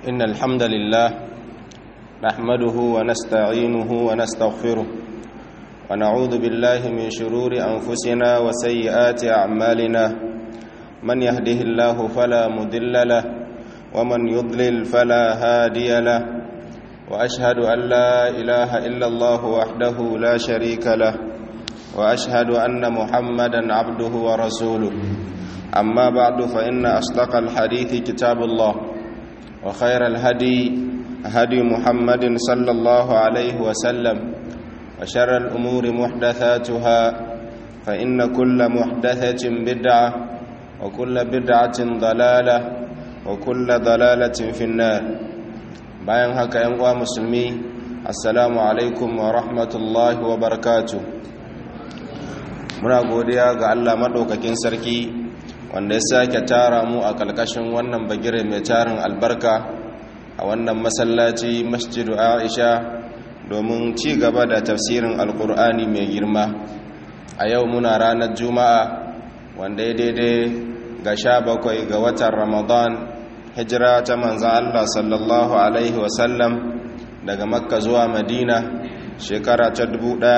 إن الحمد لله نحمده ونستعينه ونستغفره ونعوذ بالله من شرور أنفسنا وسيئات أعمالنا من يهده الله فلا مضل له ومن يضلل فلا هادي له وأشهد أن لا إله إلا الله وحده لا شريك له وأشهد أن محمدا عبده ورسوله أما بعد فإن أصدق الحديث كتاب الله وخير الهدي هدي محمد صلى الله عليه وسلم وشر الأمور محدثاتها فإن كل محدثة بدعة وكل بدعة ضلالة وكل ضلالة في النار bayan haka yan uwa musulmi assalamu alaikum wa rahmatullahi wa barakatuh muna godiya ga Allah madaukakin sarki wanda ya sake tara mu a kalkashin wannan bagire mai tarin albarka a wannan masallaci masjidu Aisha domin ci gaba da tafsirin alkur'ani mai girma a yau muna ranar juma'a wanda ya daidai ga sha bakwai ga watan ramadan hijira ta manzan Allah sallallahu Alaihi wasallam daga makka zuwa madina shekara ta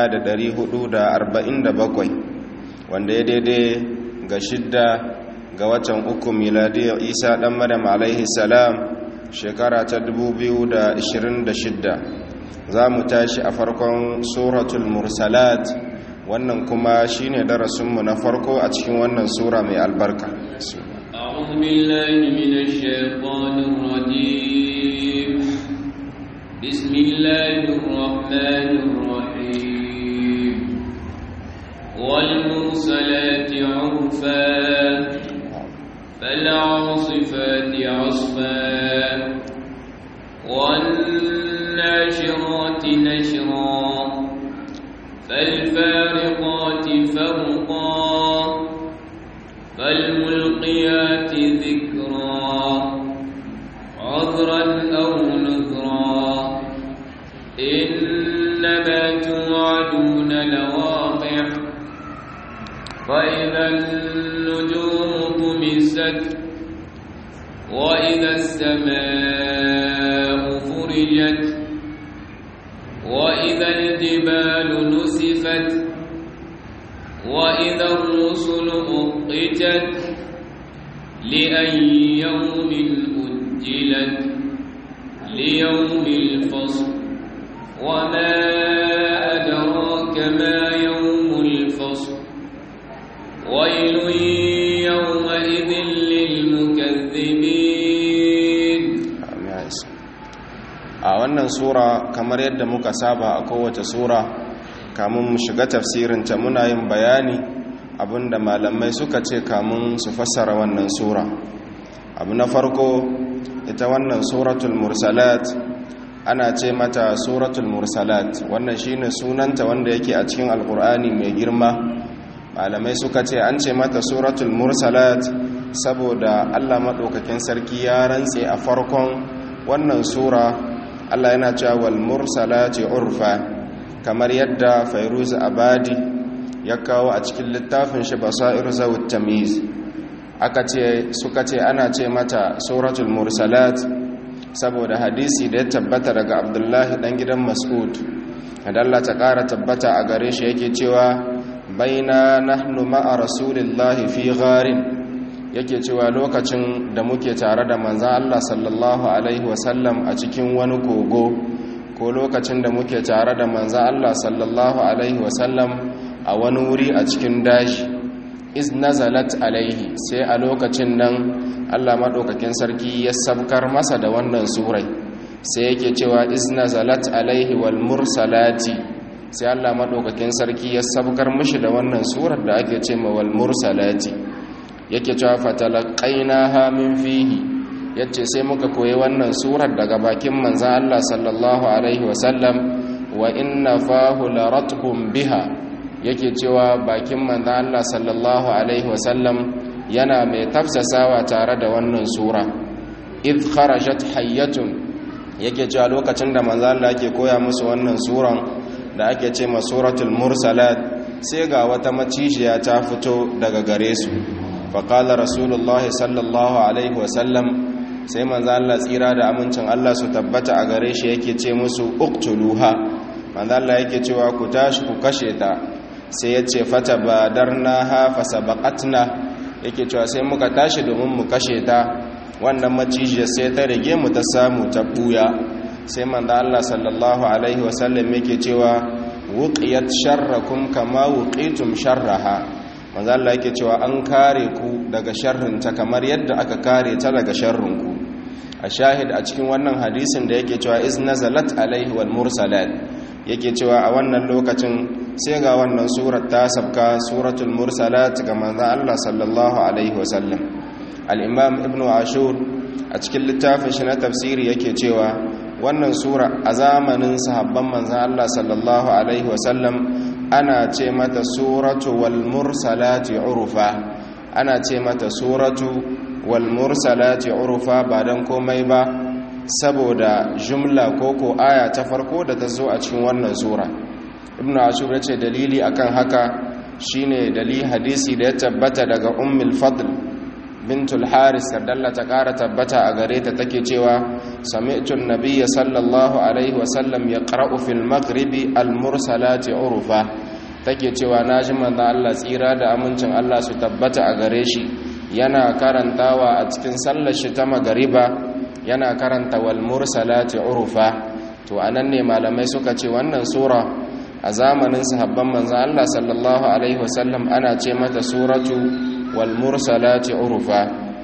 1447 wanda ya daidai ga shidda ga watan uku miladiyar isa dan madam alaihi salam shekara ta 2026 za mu tashi a farkon suratul mursalat wannan kuma shine darasinmu na farko a cikin wannan sura mai albarka أعوذ بالله من الشيطان الرجيم بسم الله الرحمن الرحيم والمرسلات عرفا فالعاصفات عصفا والناشرات نشرا فالفارقات فرقا فالملقيات ذكرا عذرا أو نذرا إنما توعدون لواقع فإذا النجوم طمست وإذا السماء فرجت وإذا الجبال نسفت وإذا الرسل أقتت لأي يوم أجلت ليوم الفصل وما أدراك ما يوم الفصل ويل يومئذ للمكذبين a wannan sura kamar yadda muka saba a kowace sura kamun mu shiga tafsirinta muna yin bayani abinda malamai suka ce kamun su fassara wannan sura abu na farko ita wannan suratul mursalat ana ce mata suratul mursalat wannan shine sunanta wanda yake a cikin alkur'ani mai girma malamai suka ce an ce mata suratul mursalat saboda allah maɗaukakin sarki ya rantse a farkon wannan sura allah yana cewa wal mursalati urfa kamar yadda fairuz abadi ya kawo a cikin littafin shi basair zawut tamiz aka ce suka ce ana ce mata suratul mursalat saboda hadisi da ya tabbata daga abdullahi dan gidan mas'ud da Allah ta ƙara tabbata a gare shi yake cewa baina nahnu ma'a rasulillahi fi gharin yake cewa lokacin da muke tare da manzan Allah sallallahu alaihi wasallam a cikin wani kogo ko lokacin da muke tare da manzan Allah sallallahu Alaihi wasallam a wani wuri a cikin dashi iz nazalat alaihi sai a lokacin nan Allah maɗaukakin sarki ya sabkar masa da wannan surai sai yake cewa iz nazalat alaihi wal mursalati sai Allah maɗaukakin sarki ya sabkar mishi da wannan surar da ake ce ma wal mursalati yake cewa fatalaqainaha min fihi yace sai muka koyi wannan surar daga bakin manzan Allah sallallahu alaihi wasallam wa inna fahu laratbun biha yake cewa bakin manzan Allah sallallahu alaihi wasallam yana mai tafsasawa tare da wannan sura id kharajat hayyatun yake cewa lokacin da manzan Allah yake koya musu wannan suran da ake ce ma suratul mursalat sai ga wata macijiya ta fito daga gare su faƙala rasulullah sallallahu alaihi wasallam sai manzo Allah tsira da amincin Allah su tabbata a gare shi yake ce musu uqtuluha manzo Allah yake cewa ku tashi ku kashe ta sai ya ce fata badarnaha fasabaqatna yake cewa sai muka tashi domin mu kashe ta wannan macijiyar sai ta rage mu ta samu ta buya sai manzo Allah sallallahu alaihi wasallam yake cewa wuqiyat sharrakum kama wuqitum sharraha manzo Allah yake cewa an kare ku daga sharrin ta kamar yadda aka kare ta daga sharrin ku a shahid a cikin wannan hadisin da yake cewa iz nazalat alaihi wal mursalat yake cewa a wannan lokacin sai ga wannan surar ta sabka suratul mursalat ga manzo Allah sallallahu alaihi wasallam al-imam ibnu ashur a cikin littafin shi na tafsiri yake cewa wannan sura a zamanin sahabban manzan Allah sallallahu Alaihi wasallam ana ce mata suratu wal mursalati urufa ana ce mata suratu wal mursalati urufa ba don komai ba saboda jumla ko ko aya ta farko da ta zo a cikin wannan sura ibn ashur ya ce dalili akan haka shine dalili hadisi da ya tabbata daga ummul fadl bintul haris dalla ta kara tabbata a gare ta take cewa sami'tu an-nabiyya sallallahu alaihi wasallam yaqra'u fil maghribi al-mursalati urufa take cewa naji manzo Allah tsira da amincin Allah su tabbata a gare shi yana karantawa a cikin sallar shi ta magariba yana karanta wal mursalati urufa to anan ne malamai suka ce wannan sura a zamanin sahabban manzo Allah sallallahu alaihi wasallam ana ce mata suratu والمرسلات عرفا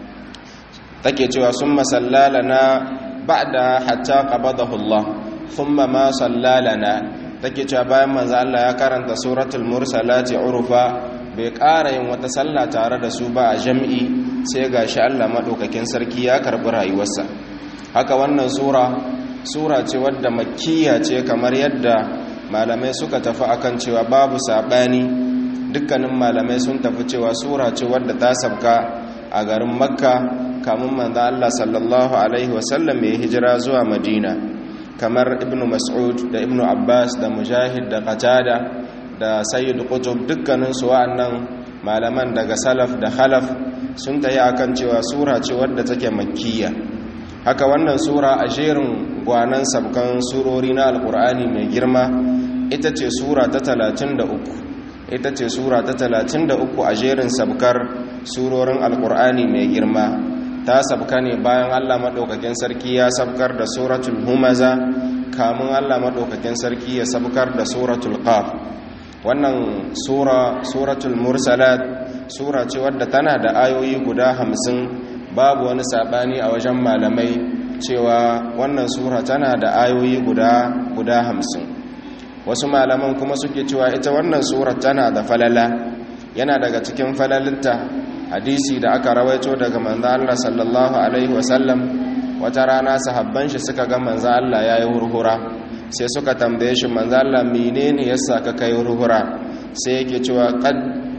take cewa summa sallalana ba'da hatta qabadahu Allah thumma ma sallalana take cewa bayan manzo Allah ya karanta suratul mursalati urfa bai ƙara yin wata sallah tare da su ba a jam'i sai gashi Allah madaukakin sarki ya karbi rayuwarsa haka wannan sura sura ce wadda makkiya ce kamar yadda malamai suka tafi akan cewa babu sabani dukkanin malamai sun tafi cewa sura ce wadda ta sabka a garin makka kamun manzo Allah sallallahu alaihi wasallam ya hijira zuwa madina kamar ibn mas'ud da ibn abbas da mujahid da qatada da sayyid qutb dukkanin su wa'annan malaman daga salaf da khalaf sun tayi akan cewa sura ce wadda take makkiya haka wannan sura a jerin gwanan sabkan surori na alqur'ani mai girma ita ce sura ta 33 ita ce sura ta 33 a jerin sabkar surorin alkur'ani mai girma ta sabka ne bayan allah maɗaukakin sarki ya sabkar da suratul humaza kamun allah maɗaukakin sarki ya sabkar da suratul qaf wannan sura suratul mursalat sura ce wadda tana da ayoyi guda hamsin babu wani saɓani a wajen malamai cewa wannan sura tana da ayoyi guda guda hamsin wasu malaman kuma suke cewa ita wannan surar tana da falala yana daga cikin falalinta hadisi da aka rawaito daga manzo Allah sallallahu alaihi wasallam wata rana sahabban shi suka ga manzo Allah yayi hurhura sai suka tambaye shi manzo Allah menene yasa ka kai hurhura sai yake cewa qad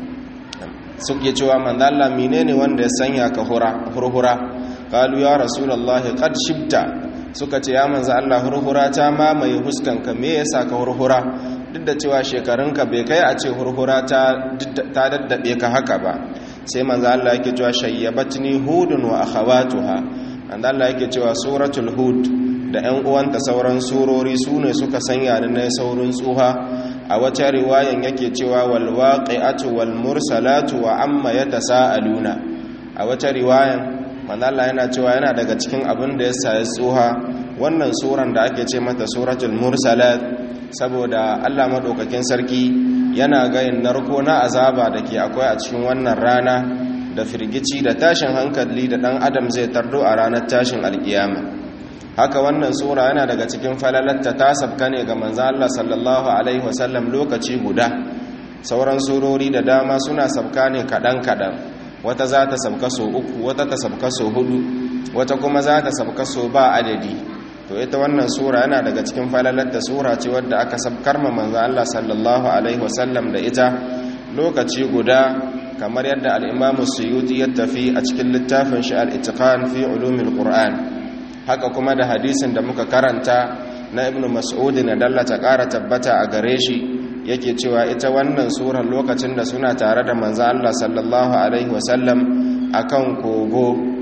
suke cewa manzo Allah menene wanda ya sanya ka hurhura qalu ya rasulullahi qad shibta suka ce ya manzo Allah hurhura ta mamaye huskanka me yasa ka hurhura duk da cewa shekarunka bai kai a ce hurhura ta ta daddabe ka haka ba sai manzo Allah yake cewa shayyabatni hudun wa akhawatuha manzo Allah yake cewa suratul hud da ƴan uwanta sauran surori sune suka sanya ni na saurin tsuha a wata riwayan yake cewa wal waqi'atu wal mursalatu wa amma yatasaaluna a wata riwayan manzala yana cewa yana daga cikin abin da ya sayi tsoha wannan suran da ake ce mata suratul mursalat saboda allah maɗaukakin sarki yana gayin narko na azaba da ke akwai a cikin wannan rana da firgici da tashin hankali da ɗan adam zai tardo a ranar tashin alkiyama haka wannan sura yana daga cikin falalatta ta sabka ne ga manzo Allah sallallahu alaihi wasallam lokaci guda sauran surori da dama suna sabka ne kaɗan-kaɗan wata za ta sabka so uku wata ta sabka so hudu wata kuma za ta sabka so ba adadi to ita wannan sura yana daga cikin falalatta sura ce wadda aka sabkar ma manzo Allah sallallahu alaihi wasallam da ita lokaci guda kamar yadda al-Imam Suyuti ya tafi a cikin littafin shi al-Itqan fi ulumil Qur'an haka kuma da hadisin da muka karanta na Ibn Mas'ud na dallata ƙara tabbata a gare shi yake cewa ita wannan surar lokacin da suna tare da manzo Allah sallallahu alaihi wasallam akan kogo to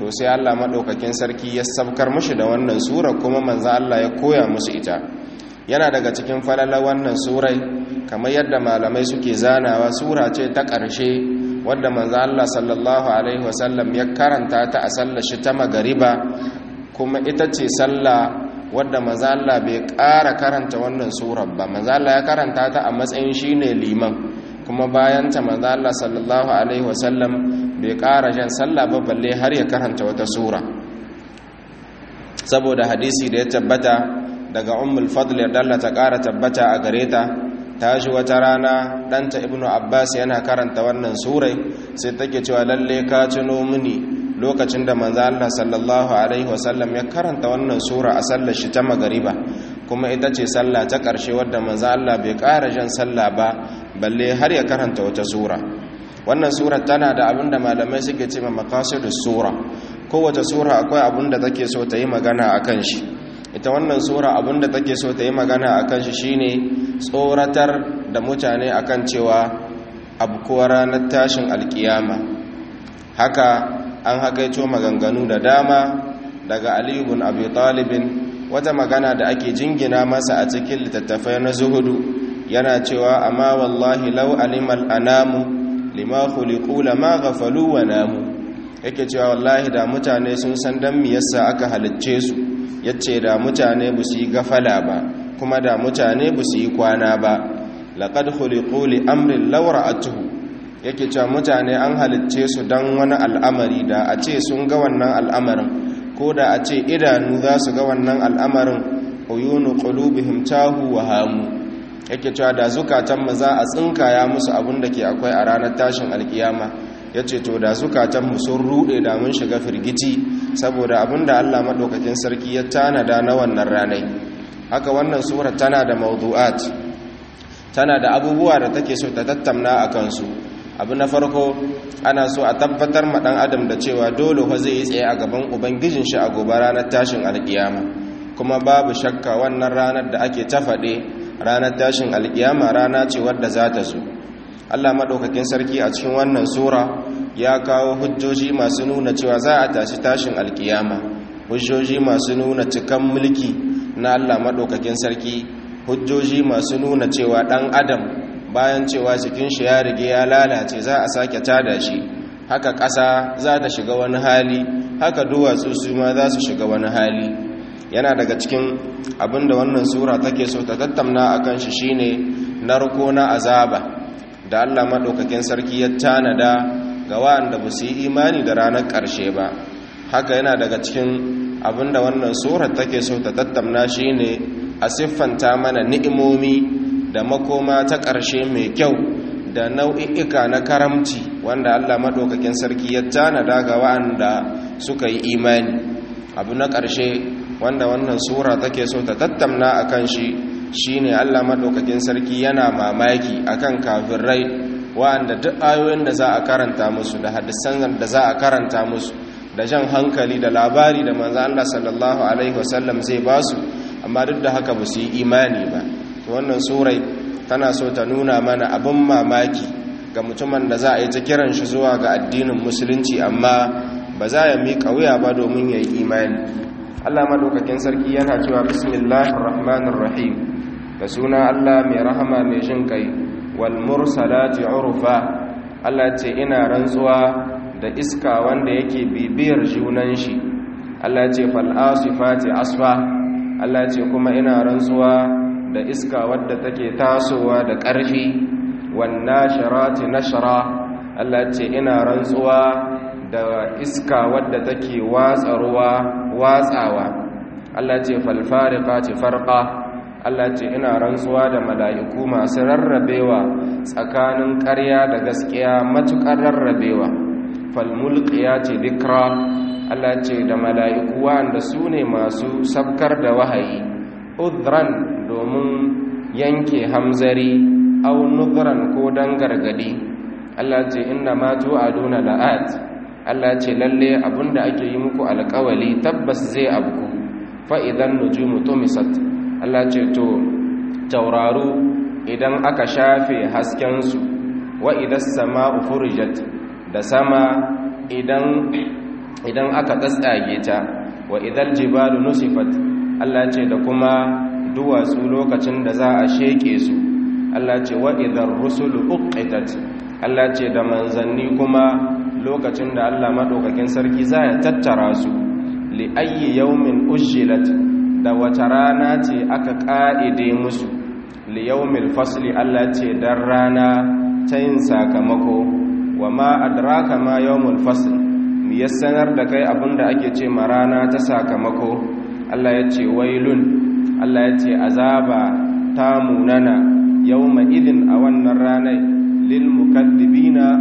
to sai Allah madaukakin sarki ya sabkar mushi da wannan sura kuma manzo Allah ya koya musu ita yana daga cikin falala wannan surai kamar yadda malamai suke zanawa sura ce ta ƙarshe wadda manzo Allah sallallahu alaihi wasallam ya karanta ta a sallar shi ta magariba kuma ita ce sallah wadda manzo Allah bai ƙara karanta wannan surar ba manzo Allah ya karanta ta a matsayin shine liman kuma bayan ta manzo Allah sallallahu alaihi wasallam bai ƙara jan sallah ba balle har ya karanta wata sura saboda hadisi da ya tabbata daga ummul fadl ya dallata ƙara tabbata a gare ta ta ji wata rana ɗanta ibnu abbas yana karanta wannan surai sai take cewa lalle ka tuno mini lokacin da manzo Allah sallallahu alaihi wasallam ya karanta wannan sura a sallar shi ta magariba kuma ita ce sallah ta ƙarshe wadda manzo Allah bai ƙara jan sallah ba balle har ya karanta wata sura wannan sura tana da abin da malamai suke ce ma maqasidus sura kowace sura akwai abin da take so ta yi magana akan shi ita wannan sura abin da take so ta yi magana akan shi shine tsoratar da mutane akan cewa abkuwa ranar tashin alkiyama haka an hakaito maganganu da dama daga aliyu bin abi talibin wata magana da ake jingina masa a cikin littattafai na zuhudu yana cewa amma wallahi lau alimal anamu lima khuliqu lama ghafalu wa namu yake cewa wallahi da mutane sun san dan me yasa aka halicce su yace da mutane ba su yi gafala ba kuma da mutane ba su yi kwana ba laqad khuliqu li amrin law ra'atuhu yake cewa mutane an halicce su don wani al'amari da a ce sun ga wannan al'amarin ko da a ce idanu za su ga wannan al'amarin uyunu qulubihim tahu wa hamu yake cewa da zukatan mu za a tsinkaya musu abin da ke akwai a ranar tashin alkiyama yace to da zukatan mu sun rude da mun shiga firgici saboda abin da Allah madaukakin sarki ya tanada na wannan ranai haka wannan sura tana da mawdu'at tana da abubuwa da take so ta tattauna akan su abu na farko ana so a tabbatar ma dan adam da cewa dole fa zai yi tsaye a gaban ubangijin shi a gobe ranar tashin alkiyama kuma babu shakka wannan ranar da ake ta faɗe ranar tashin alkiyama rana ce wadda za ta zo Allah madaukakin sarki a cikin wannan sura ya kawo hujjoji masu nuna cewa za a tashi tashin alkiyama hujjoji masu nuna cikan mulki na Allah madaukakin sarki hujjoji masu nuna cewa dan adam bayan cewa jikin shi ya rige ya lalace za a sake tada shi haka ƙasa za ta shiga wani hali haka duwatsu su ma za su shiga wani hali yana daga cikin abinda wannan sura take so ta tattauna akan shi shine narko na azaba da Allah madaukakin sarki ya tanada ga wanda ba su yi imani da ranar ƙarshe ba haka yana daga cikin abinda wannan sura take so ta tattauna shine a siffanta mana ni'imomi da makoma ta ƙarshe mai kyau da nau'i'ika na karamci wanda Allah maɗaukakin sarki ya tanada ga wa'anda suka yi imani abu na ƙarshe wanda wannan sura take so ta tattamna a kan shi shine Allah maɗaukakin sarki yana mamaki akan kafirai wa'anda duk ayoyin da za a karanta musu da hadisan da za a karanta musu da jan hankali da labari da manzo Allah sallallahu alaihi wasallam zai basu amma duk da haka ba su yi imani ba wannan surai tana so ta nuna mana abin mamaki ga mutumin da za a yi ta kiran shi zuwa ga addinin musulunci amma ba za ya miƙa wuya ba domin ya yi imani allah maɗaukakin sarki yana cewa bismillahir rahmanir rahim da suna allah mai rahama mai jin kai wal mursalati urfa allah ce ina rantsuwa da iska wanda yake bibiyar junan shi allah ce fal asifati asfa allah ce kuma ina rantsuwa da iska wadda take tasowa da ƙarfi wanna sharati nashra Allah ce ina rantsuwa da iska wadda take watsa ruwa watsawa Allah ce falfariqati farqa Allah ce ina rantsuwa da mala'iku masu rarrabewa tsakanin ƙarya da gaskiya matuƙar rarrabewa falmulqiyati dhikra Allah ce da mala'iku wanda su ne masu sabkar da wahayi udran domin yanke hamzari au nudran ko dan gargadi Allah ce inna ma tu'aduna la'at Allah ce lalle abinda ake yi muku alƙawali tabbas zai abku fa idan nujumu tumisat Allah ce to tauraru idan aka shafe hasken su wa idas sama'u furijat da sama idan idan aka tsatsage ta wa idal jibalu nusifat Allah ce da kuma duwatsu lokacin da za a sheke su Allah ce wa idar rusulu uqitat Allah ce da manzanni kuma lokacin da Allah madaukakin sarki za ya tattara su li ayyi yawmin ujjilat da wata rana ce aka ka'ide musu li yawmil fasli Allah ce dan rana ta yin sakamako wa ma adraka ma yawmul fasl mi ya sanar da kai abinda ake ce ma rana ta sakamako Allah ya ce wailun Allah ya ce azaba ta munana yawma idin a wannan ranar lil mukazzibina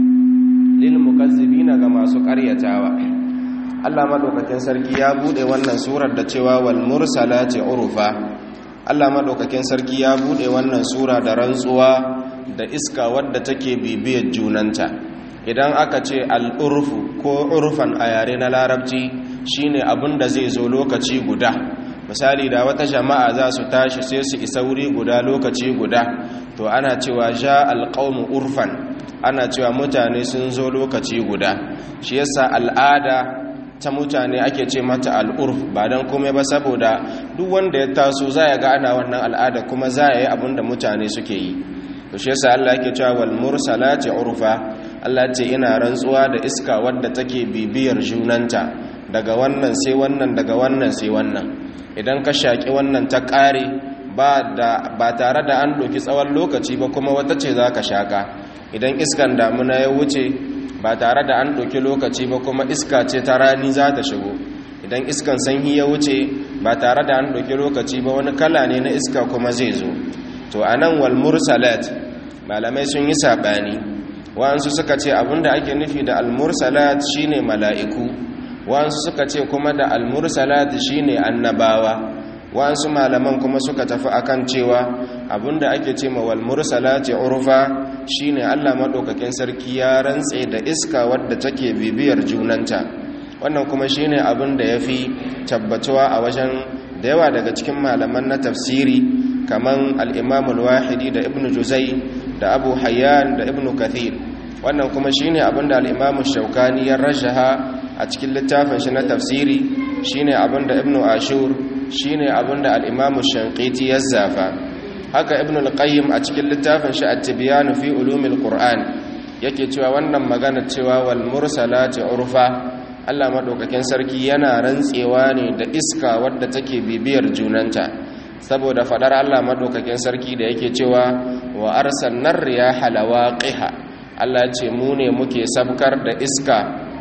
lil mukazzibina ga masu ƙaryatawa Allah madaukakin sarki ya bude wannan surar da cewa wal mursalati urufa Allah madaukakin sarki ya bude wannan sura da rantsuwa da iska wadda take bibiyar junanta idan aka ce al'urfu ko urfan a yare na larabci shine abin da zai zo lokaci guda misali da wata jama'a za su tashi sai su isa wuri guda lokaci guda to ana cewa ja alƙaumu urfan ana cewa mutane sun zo lokaci guda shi yasa al'ada ta mutane ake ce mata al'urf ba don kome ba saboda duk wanda ya taso za ya ga ana wannan al'ada kuma za ya yi abin da mutane suke yi to shi yasa Allah yake cewa wal mursalati urfa Allah ce ina rantsuwa da iska wadda take bibiyar junanta daga wannan sai wannan daga wannan sai wannan idan ka shaki wannan ta kare ba da ba tare da an doki tsawon lokaci ba kuma wata ce zaka shaka idan iskan damuna ya wuce ba tare da an doki lokaci ba kuma iska ce ta rani za ta shigo idan iskan sanyi ya wuce ba tare da an doki lokaci ba wani kala ne na iska kuma zai zo to anan wal mursalat malamai sun yi sabani wa'ansu suka ce abinda ake nufi da almursalat shine mala'iku wa'ansu suka ce kuma da almursalat shine annabawa wa'ansu malaman kuma suka tafi akan cewa abinda ake ce ma walmursalat urfa shine Allah madaukakin sarki ya rantse da iska wadda take bibiyar junanta wannan kuma shine abinda yafi tabbatuwa a wajen da yawa daga cikin malaman na tafsiri kaman al-Imam al-Wahidi da Ibn Juzai da Abu Hayyan da Ibn Kathir wannan kuma shine abinda al-Imam Shawkani ya rajaha a cikin littafin shi na tafsiri shine abinda Ibn Ashur shine abinda al-Imam Shanqiti ya zafa haka Ibn al-Qayyim a cikin littafin shi At-Tibyan fi Ulumil Qur'an yake cewa wannan magana cewa wal mursalati urfa Allah madaukakin sarki yana rantsewa ne da iska wadda take bibiyar junanta saboda fadar Allah madaukakin sarki da yake cewa wa arsalnar riyaha lawaqiha Allah ce mu ne muke sabkar da iska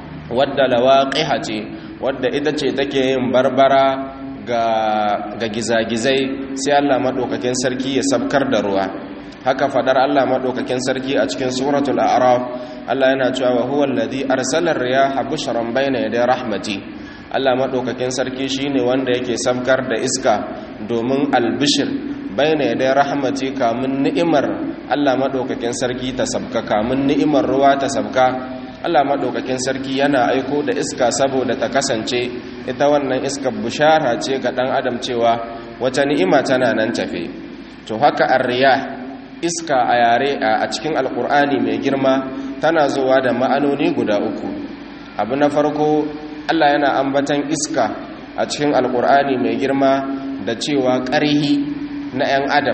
wadda lawaqiha ce wadda ita ce take yin barbara ga ga gizagizai sai Allah madaukakin sarki ya sabkar da ruwa haka fadar Allah madaukakin sarki a cikin suratul a'raf Allah yana cewa wa huwa alladhi arsala riyaha bushran bayna yaday rahmati Allah madaukakin sarki shine wanda yake sabkar da iska domin albishir bayna yaday rahmati kamun ni'imar Allah madaukakin sarki ta sabka kamun ni'imar ruwa ta sabka Allah madaukakin sarki yana aiko da iska saboda ta kasance ita wannan iskar bushara ce ga dan adam cewa wata ni'ima tana nan tafe to haka ar-riyah iska a yare a cikin alkur'ani mai girma tana zuwa da ma'anoni guda uku abu na farko allah yana ambatan iska a cikin alkur'ani mai girma da cewa ƙarhi na 'yan adam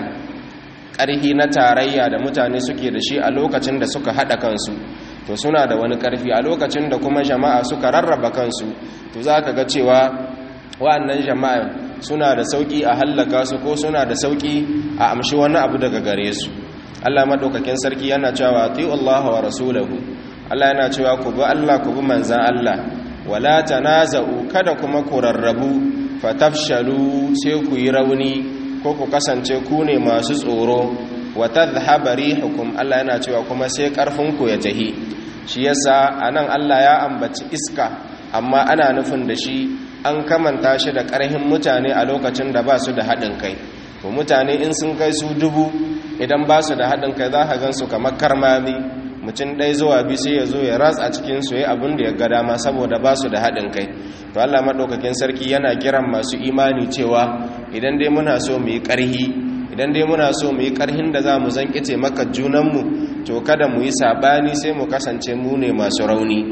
ƙarhi na tarayya da mutane suke da shi a lokacin da suka haɗa kansu to suna da wani ƙarfi a lokacin da kuma jama'a suka rarraba kansu to za ka ga cewa wa'annan jama'a suna da sauƙi a hallaka su ko suna da sauƙi a amshi wani abu daga gare su Allah madaukakin sarki yana cewa ati'u Allah wa rasulahu Allah yana cewa ku bi Allah ku bi manzan Allah wala tanaza'u kada kuma ku rarrabu fatafshalu sai ku yi rauni ko ku kasance ku ne masu tsoro wa tadhhaba rihukum Allah yana cewa kuma sai karfin ku ya tahi shi yasa anan Allah ya ambaci iska amma ana nufin da shi an kamanta shi da ƙarhin mutane a lokacin da ba su da haɗin kai to mutane in sun kai su dubu idan ba su da haɗin kai za ka gan su kamar karmami mutum ɗaya zuwa biyu sai ya zo ya ratsa cikin su ya abin da ya ga dama saboda ba su da haɗin kai to Allah maɗaukakin sarki yana kiran masu imani cewa idan dai muna so mu yi ƙarhi idan dai muna so mu yi ƙarhin da za mu zanƙi taimakar junanmu to kada mu yi saɓani sai mu kasance mu ne masu rauni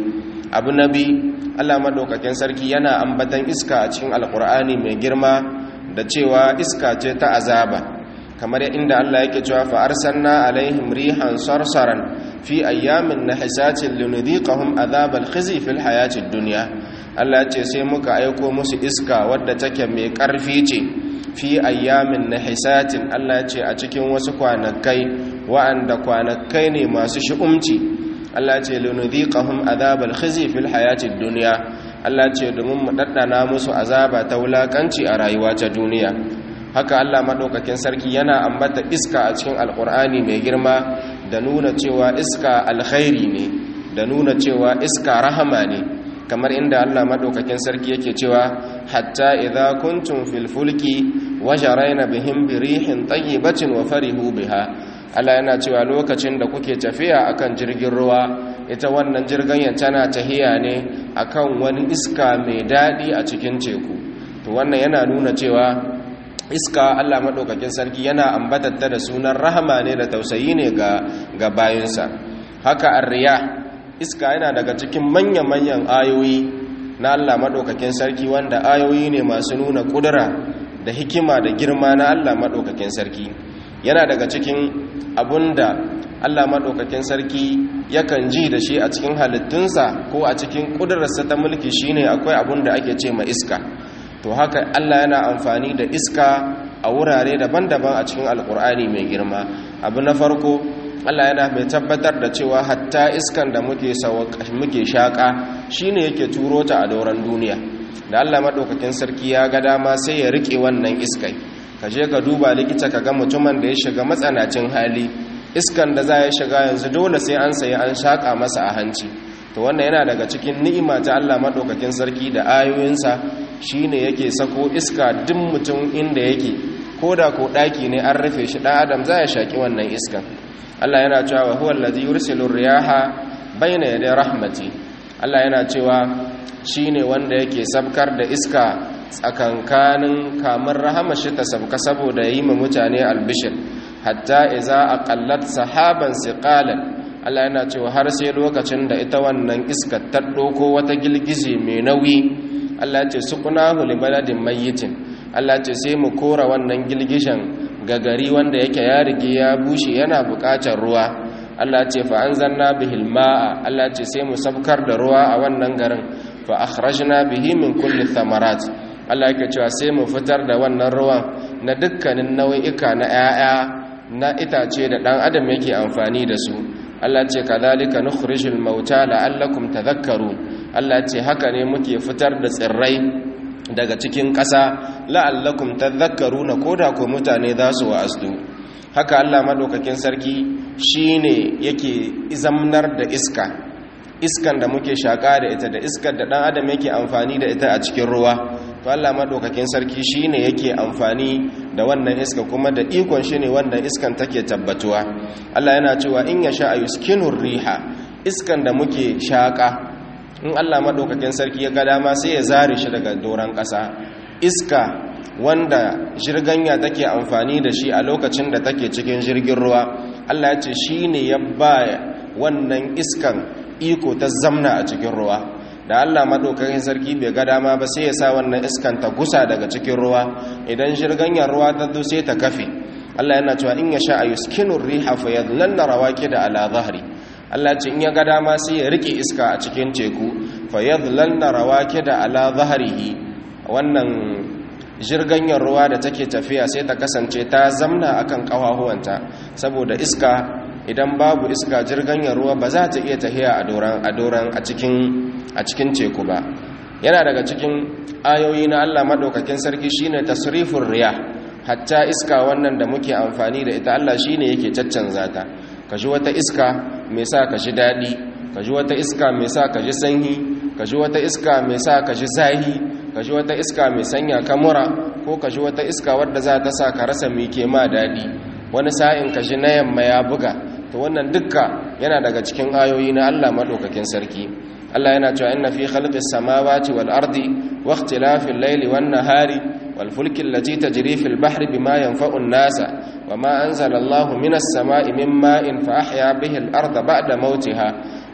abu nabi Allah madaukakin sarki yana ambatan iska a cikin alkur'ani mai girma da cewa iska ce ta azaba kamar inda Allah yake cewa fa arsalna alaihim rihan sarsaran fi ayyamin nahisatin lunudhiqahum azabal khizi fil hayatid dunya Allah ce sai muka aiko musu iska wadda take mai karfi ce fi ayyamin nahisatin Allah ce a cikin wasu kwanakai wa'anda kwanakai ne masu shi'umci Allah ce lunudhiqahum azabal khizi fil hayatid dunya Allah ce domin mu daddana musu azaba ta wulakanci a rayuwa ta duniya haka Allah madaukakin sarki yana ambata iska a cikin alkur'ani mai girma da nuna cewa iska alkhairi ne da nuna cewa iska rahama ne kamar inda Allah madaukakin sarki yake cewa hatta idza kuntum fil fulki wajarayna bihim birihin tayyibatin wa farihu biha Allah yana cewa lokacin da kuke tafiya akan jirgin ruwa ita wannan jirgin tana tahiya ne akan wani iska mai dadi a cikin teku to wannan yana nuna cewa iska Allah maɗaukakin sarki yana ambatatta da sunan rahama ne da tausayi ne ga bayansa haka arriya iska yana daga cikin manya-manyan ayoyi na Allah maɗaukakin sarki wanda ayoyi ne masu nuna ƙudura da hikima da girma na Allah maɗaukakin sarki yana daga cikin abunda Allah maɗaukakin sarki yakan ji da shi a cikin halittunsa ko a cikin ƙudurarsa ta mulki shine akwai abun da ake ce ma iska to haka Allah yana amfani da iska a wurare daban-daban a cikin alkur'ani mai girma abu na farko Allah yana mai tabbatar da cewa hatta iskan da muke muke shaka shine yake turo ta a doron duniya da Allah madaukakin sarki ya ga dama sai ya rike wannan iskai ka je ka duba likita ka ga mutumin da ya shiga matsanacin hali iskan da za ya shiga yanzu dole sai an sayi an shaka masa a hanci to wannan yana daga cikin ni'ima ta Allah madaukakin sarki da ayoyinsa shine yake sako iska duk mutum inda yake koda ko daki ne an rufe shi dan adam za ya shaki wannan iskan Allah yana cewa huwa allazi yursilu riyaha bayna yaday rahmati Allah yana cewa shine wanda yake sabkar da iska tsakankanin kamar rahama shi ta sabka saboda yi ma mutane albishir hatta iza aqallat sahaban siqalan Allah yana cewa har sai lokacin da ita wannan iska ta ɗauko wata gilgize mai nauyi Allah ce suqnahu li baladin mayyitin Allah ce sai mu kora wannan gilgishan ga gari wanda yake ya rige ya bushe yana buƙatar ruwa Allah ce fa anzalna bihil ma'a Allah ce sai mu sabkar da ruwa a wannan garin fa akhrajna bihi min kulli thamarat Allah yake cewa sai mu fitar da wannan ruwan na dukkanin nau'ika na 'ya'ya na itace da ɗan adam yake amfani da su Allah ce kadhalika nukhrijul mauta la'allakum tadhakkarun Allah ce haka ne muke fitar da tsirrai daga cikin ƙasa la'allakum tadhakkaruna koda ko mutane za su wa'azu haka Allah madaukakin sarki shine yake izamnar da iska iskan da muke shaka da ita da iskar da dan adam yake amfani da ita a cikin ruwa to Allah madaukakin sarki shine yake amfani da wannan iska kuma da ikon shi ne wanda iskan take tabbatuwa Allah yana cewa in yasha ayuskinur riha iskan da muke shaka in Allah madaukakin sarki ya ga dama sai ya zare shi daga doran ƙasa iska wanda jirganya take amfani da shi a lokacin da take cikin jirgin ruwa Allah ya ce shine ya ba wannan iskan iko ta zamna a cikin ruwa da Allah madaukakin sarki bai ga dama ba sai ya sa wannan iskan ta gusa daga cikin ruwa idan shirganyar ruwa ta zo sai ta kafe Allah yana cewa in ya sha ayuskinu riha fa yadlanna rawakida ala zahri Allah ce in ya ga dama sai ya rike iska a cikin teku fa yadlanna rawakida ala zahrihi wannan jirganyar ruwa da take tafiya sai ta kasance ta zamna akan kafafuwanta saboda iska idan babu iska jirganyar ruwa ba za ta iya tahiya a doran a doran a cikin a cikin teku ba yana daga cikin ayoyi na Allah madaukakin sarki shine tasrifur riyah hatta iska wannan da muke amfani da ita Allah shine yake caccanza ta kaji wata iska mai sa ka ji dadi kaji wata iska mai sa ka ji sanyi kaji wata iska mai sa ka ji zahi kaji wata iska mai sanya kamura ko kaji wata iska wadda za ta sa ka rasa mai ke ma dadi wani sa'in kaji na yamma ya buga to wannan dukka yana daga cikin ayoyi na Allah madaukakin sarki Allah yana cewa inna fi khalqis samawati wal ardi wa ikhtilafil layli wan nahari wal fulki allati tajri fil bahri bima yanfa'u an-nasa wama anzala Allahu minas sama'i min ma'in fa ahya bihi al arda ba'da mawtiha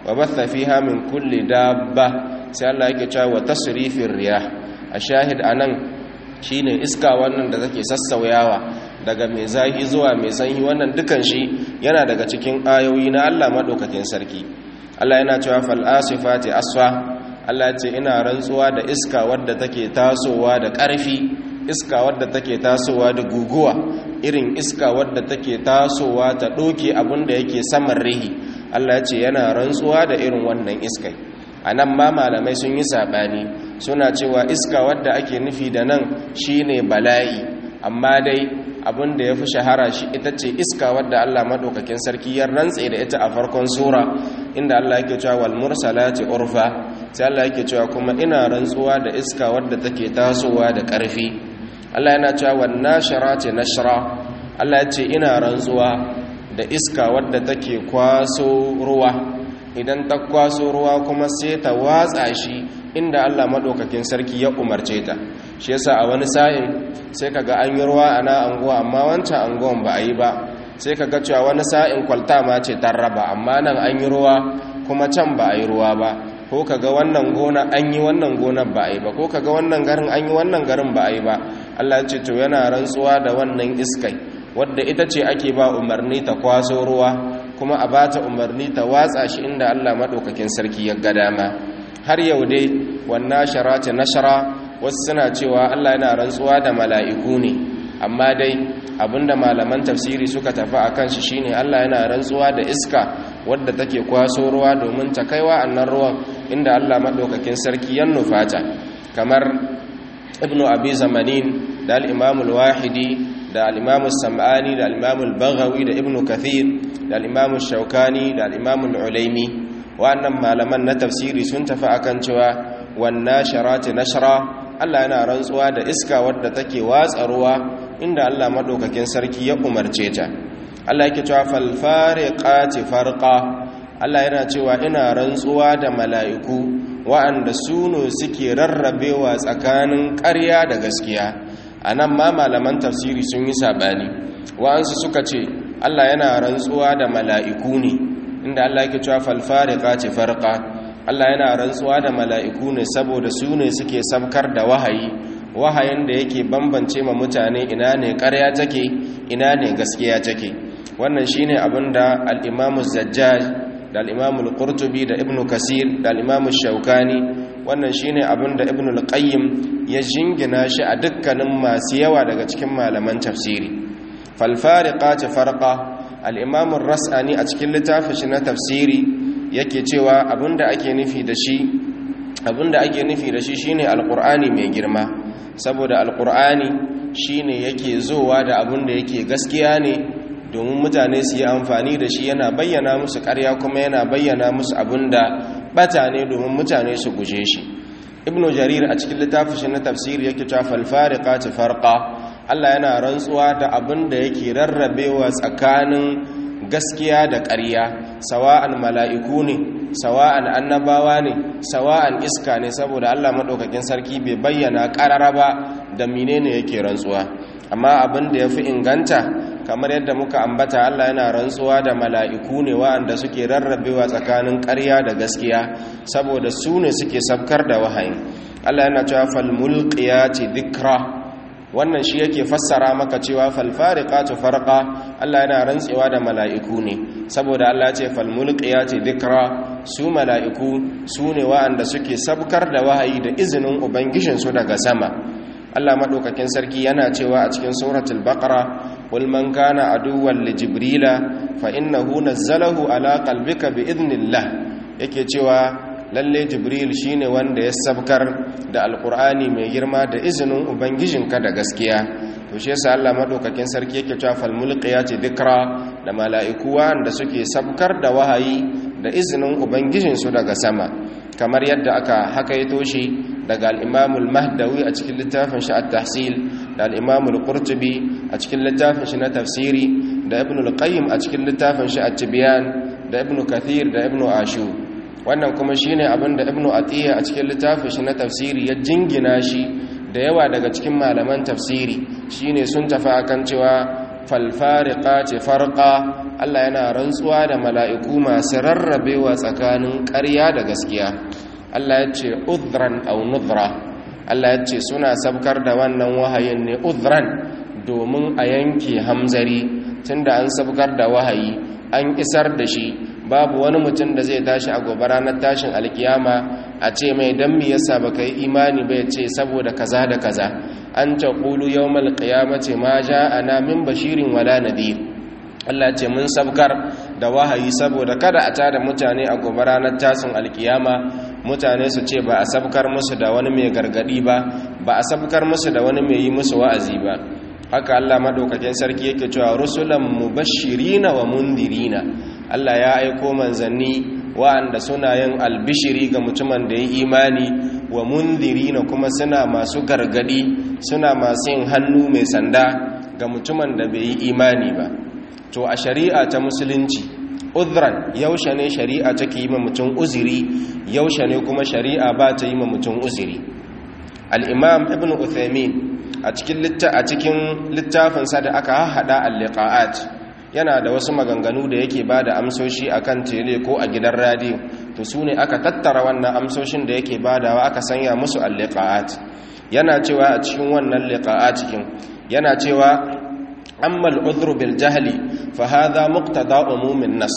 wa batha fiha min kulli dabba sai Allah yake cewa wa tasrifir riyah a shahid anan shine iska wannan da take sassauyawa daga mai zahi zuwa mai sanyi wannan dukan shi yana daga cikin ayoyi na Allah madaukakin sarki Allah yana cewa fal asifati asfa Allah ya ce ina rantsuwa da iska wadda take tasowa da ƙarfi iska wadda take tasowa da guguwa irin iska wadda take tasowa ta ɗoke abin da yake saman rihi Allah ya ce yana rantsuwa da irin wannan iskai a nan ma malamai sun yi saɓani suna cewa iska wadda ake nufi da nan shine bala'i amma dai abin da ya fi shahara shi ita ce iska wadda Allah maɗaukakin sarki ya rantse da ita a farkon sura inda Allah yake cewa wal mursalati urfa sai Allah yake cewa kuma ina rantsuwa da iska wadda take tasowa da ƙarfi Allah yana cewa wan nasharati nashra Allah ya ce ina rantsuwa da iska wadda take kwaso ruwa idan ta kwaso ruwa kuma sai ta watsa shi inda Allah madaukakin sarki ya umarce ta shi yasa a wani sa'in sai kaga an yi ruwa ana anguwa amma wancan anguwan ba a yi ba sai kaga cewa wani sa'in kwalta ma ce ta raba amma nan an yi ruwa kuma can ba a yi ruwa ba ko kaga wannan gona an yi wannan gonar ba a yi ba ko kaga wannan garin an yi wannan garin ba a yi ba Allah ya ce to yana rantsuwa da wannan iskai wadda ita ce ake ba umarni ta kwaso ruwa kuma a bata umarni ta watsa shi inda Allah madaukakin sarki ya ga dama har yau dai wannan sharati nashara wasu suna cewa Allah yana rantsuwa da mala'iku ne amma dai abinda malaman tafsiri suka tafi akan shi shine Allah yana rantsuwa da iska wadda take kwaso ruwa domin ta kaiwa annan ruwan inda Allah madaukakin sarki ya nufata kamar ibnu abi zamanin da al-imam al-wahidi da al-imam samani da al-imam al-baghawi da ibnu kathir da al-imam shaukani da al-imam al-ulaimi wa'annan malaman na tafsiri sun tafi akan cewa wan nasharati nashra Allah yana rantsuwa da iska wadda take watsa ruwa inda Allah madaukakin sarki ya umarce ta Allah yake cewa fal fariqati farqa Allah yana cewa ina rantsuwa da mala'iku wa'anda suno suke rarrabewa tsakanin ƙarya da gaskiya anan ma malaman tafsiri sun yi sabani wa'ansu suka ce Allah yana rantsuwa da mala'iku ne inda Allah yake cewa fal fariqati farqa Allah yana rantsuwa da mala'iku ne saboda su ne suke sabkar da wahayi wahayin da yake bambance ma mutane ina ne ƙarya take ina ne gaskiya take wannan shine abin da al-Imam zajjaj da al-Imam al-Qurtubi da Ibn Kasir da al-Imam shaukani wannan shine abin da Ibn al-Qayyim ya jingina shi a dukkanin masu yawa daga cikin malaman tafsiri fal fariqati farqa al-Imam ar-Rasani a cikin littafin shi na tafsiri yake cewa abinda ake nufi da shi abinda ake nufi da shi shine alqur'ani mai girma saboda alqur'ani shine yake zowa da abinda yake gaskiya ne domin mutane su yi amfani da shi yana bayyana musu ƙarya kuma yana bayyana musu abinda bata ne domin mutane su guje shi ibnu jarir a cikin littafin shi na tafsiri yake cewa fal fariqati farqa Allah yana rantsuwa da abinda yake rarrabewa tsakanin gaskiya da ƙarya sawa'an mala'iku ne sawa'an annabawa ne sawa'an iska ne saboda Allah maɗaukakin sarki bai bayyana ƙarara ba da menene yake rantsuwa amma abin da ya fi inganta kamar yadda muka ambata Allah yana rantsuwa da mala'iku ne wa'anda suke rarrabewa tsakanin ƙarya da gaskiya saboda su ne suke sabkar da wahayin Allah yana cewa falmulqiyati dhikra wannan shi yake fassara maka cewa falfariqatu farqa Allah yana rantsewa da mala'iku ne saboda Allah ya ce falmulqiyati dhikra su mala'iku su ne wa'anda suke sabkar da wahayi da izinin ubangijin su daga sama Allah madaukakin sarki yana cewa a cikin suratul baqara qul man kana aduwwan li jibrila fa innahu nazzalahu ala qalbika bi idnillah yake cewa lalle jibril shine wanda ya sabkar da alkur'ani mai girma da izinin ubangijinka da gaskiya to shi yasa Allah madaukakin sarki yake cewa fal mulqiyati dhikra da mala'iku wanda suke sabkar da wahayi da izinin ubangijin su daga sama kamar yadda aka hakaito shi daga al-Imam al-Mahdawi a cikin littafin shi at-Tahsil da al-Imam al-Qurtubi a cikin littafin shi na tafsiri da Ibn al-Qayyim a cikin littafin shi at-Tibyan da Ibn Kathir da Ibn Ashur wannan kuma shine abin da ibnu atiya a cikin littafin shi na tafsiri ya jingina shi da yawa daga cikin malaman tafsiri shine sun tafi akan cewa falfariqati farqa Allah yana rantsuwa da mala'iku masu rarrabewa tsakanin ƙarya da gaskiya Allah ya ce udhran aw nudhra Allah ya ce suna sabkar da wannan wahayin ne udhran domin a yanke hamzari tunda an sabkar da wahayi an isar da shi babu wani mutum da zai tashi a gobe ranar tashin alkiyama a ce mai dan me yasa baka yi imani ba ya ce saboda kaza da kaza an taqulu yawmal qiyamati ma ja'ana min bashirin wala nadhir Allah ce mun sabkar da wahayi saboda kada a tada mutane a gobe ranar tashin alkiyama mutane su ce ba a sabkar musu da wani mai gargadi ba ba a sabkar musu da wani mai yi musu wa'azi ba haka Allah madaukakin sarki yake cewa rusulan mubashirina wa mundirina Allah ya aiko manzanni wa'anda suna yin albishiri ga mutumin da ya imani wa mundirina kuma suna masu gargadi suna masu yin hannu mai sanda ga mutumin da bai yi imani ba to a shari'a ta musulunci udhran yaushe ne shari'a take yi ma mutum uzuri yaushe ne kuma shari'a ba ta yi ma mutum uzuri al-imam ibn uthaymin a cikin a cikin littafinsa da aka hada al-liqa'at yana da wasu maganganu da yake bada amsoshi akan tele ko a gidan radio to su ne aka tattara wannan amsoshin da yake badawa aka sanya musu al-liqa'at yana cewa a cikin wannan liqa'at cikin yana cewa amma al-udhru bil jahli fa hadha muqtada umumin nas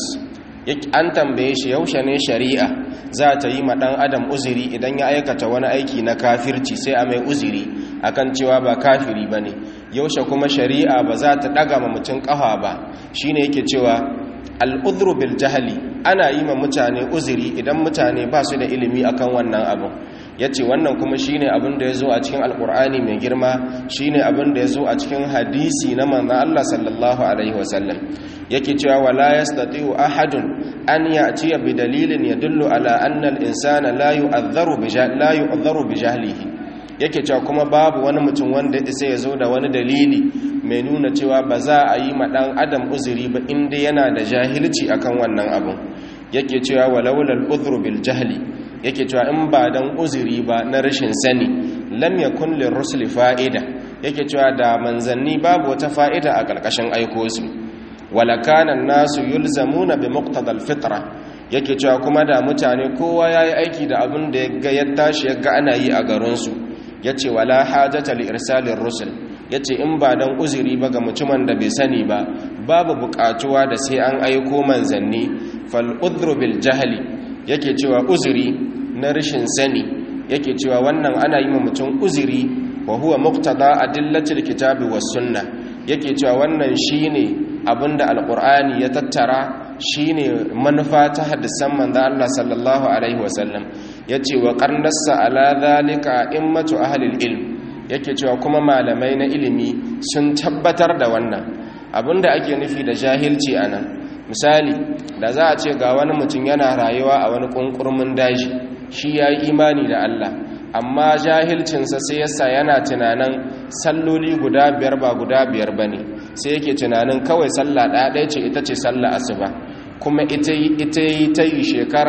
an tambaye shi yaushe ne shari'a za ta yi ma dan adam uzuri idan ya aikata wani aiki na kafirci sai a mai uzuri akan cewa ba kafiri bane yaushe kuma shari'a ba za ta daga ma mutum kafa ba shine yake cewa al-udhru bil jahli ana yi ma mutane uzuri idan mutane ba su da ilimi akan wannan abin yace wannan kuma shine abin da yazo a cikin alqur'ani mai girma shine abin da yazo a cikin hadisi na manzon Allah sallallahu alaihi wasallam yake cewa wala yastati'u ahadun an ya'tiya bi dalilin yadullu ala anna al-insana la yu'adharu bi la yu'adharu bi jahlihi yake cewa kuma babu wani mutum wanda sai ya zo da wani dalili mai nuna cewa ba za a yi ma dan adam uzuri ba inda yana da jahilci akan wannan abun yake cewa walawlal udhru bil jahli yake cewa in ba dan uzuri ba na rashin sani lam yakun lirrusul fa'ida yake cewa da manzanni babu wata fa'ida a karkashin aiko su wala kana nasu yulzamuna bi muqtadal fitra yake cewa kuma da mutane kowa yayi aiki da abin da yaga ya tashi yaga ana yi a garin su yace wala hajata li irsalir rusul yace in ba dan uzuri ba ga mutumin da bai sani ba babu buƙatuwa da sai an aiko manzanni fal udhru bil jahli yake cewa uzuri na rashin sani yake cewa wannan ana yi ma mutum uzuri wa huwa muqtada adillatil kitabi was sunna yake cewa wannan shine abinda alqur'ani ya tattara shine manufa ta hadisan manzo Allah sallallahu alaihi wasallam yace wa qarnassa ala zalika immatu ahli ilm yake cewa kuma malamai na ilimi sun tabbatar da wannan abinda ake nufi da jahilci anan misali da za a ce ga wani mutum yana rayuwa a wani kunkurmin daji shi ya yi imani da Allah amma jahilcinsa sai yasa yana tunanin salloli guda biyar ba guda biyar ba ne sai yake tunanin kawai sallah ɗaya ɗaya ce ita ce sallah asuba kuma ita yi ta yi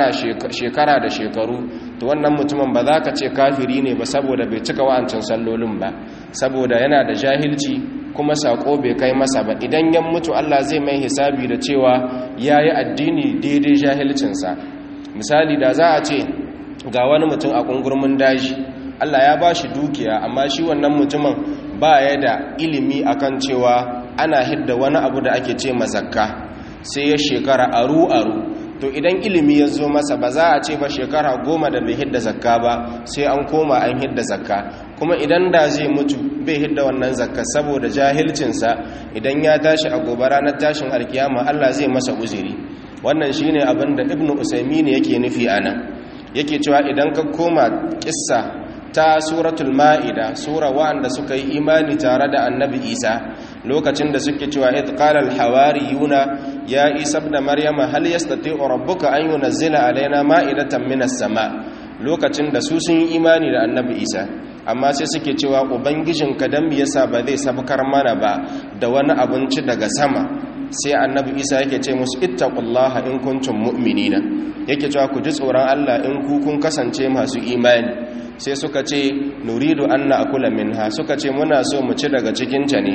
shekara da shekaru to wannan mutumin ba za ka ce kafiri ne ba saboda bai cika wa'ancin sallolin ba saboda yana da jahilci kuma sako bai kai masa ba idan yan mutu Allah zai mai hisabi da cewa ya yi addini daidai jahilcinsa misali da za a ce ga wani mutum a ƙungurmin daji Allah ya ba shi dukiya amma shi wannan mutumin ba ya da ilimi akan cewa ana hidda wani abu da ake ce mazakka sai ya shekara aru-aru to idan ilimi ya zo masa ba za a ce ba shekara goma da bai hidda zakka ba sai an koma an hidda zakka kuma idan da zai mutu bai hidda wannan zakka saboda jahilcinsa idan ya tashi a gobe ranar tashin alkiyama Allah zai masa uzuri wannan shine abin da ibnu usaymin yake nufi anan yake cewa idan ka koma kissa ta suratul ma'ida sura wa'anda suka yi imani tare da annabi isa lokacin da suke cewa id qala al hawariyuna ya isa ibn maryama hal yastati'u rabbuka an yunzila alaina ma'idatan minas sama lokacin da su sun yi imani da annabi isa amma sai suke cewa ubangijinka dan me yasa ba zai sabkar mana ba da wani abinci daga sama sai annabi isa yake ce musu ittaqullaha in kuntum mu'minina yake cewa ku ji tsoron Allah in ku kun kasance masu imani sai suka ce nuridu an na'kula minha suka ce muna so mu ci daga cikin ta ne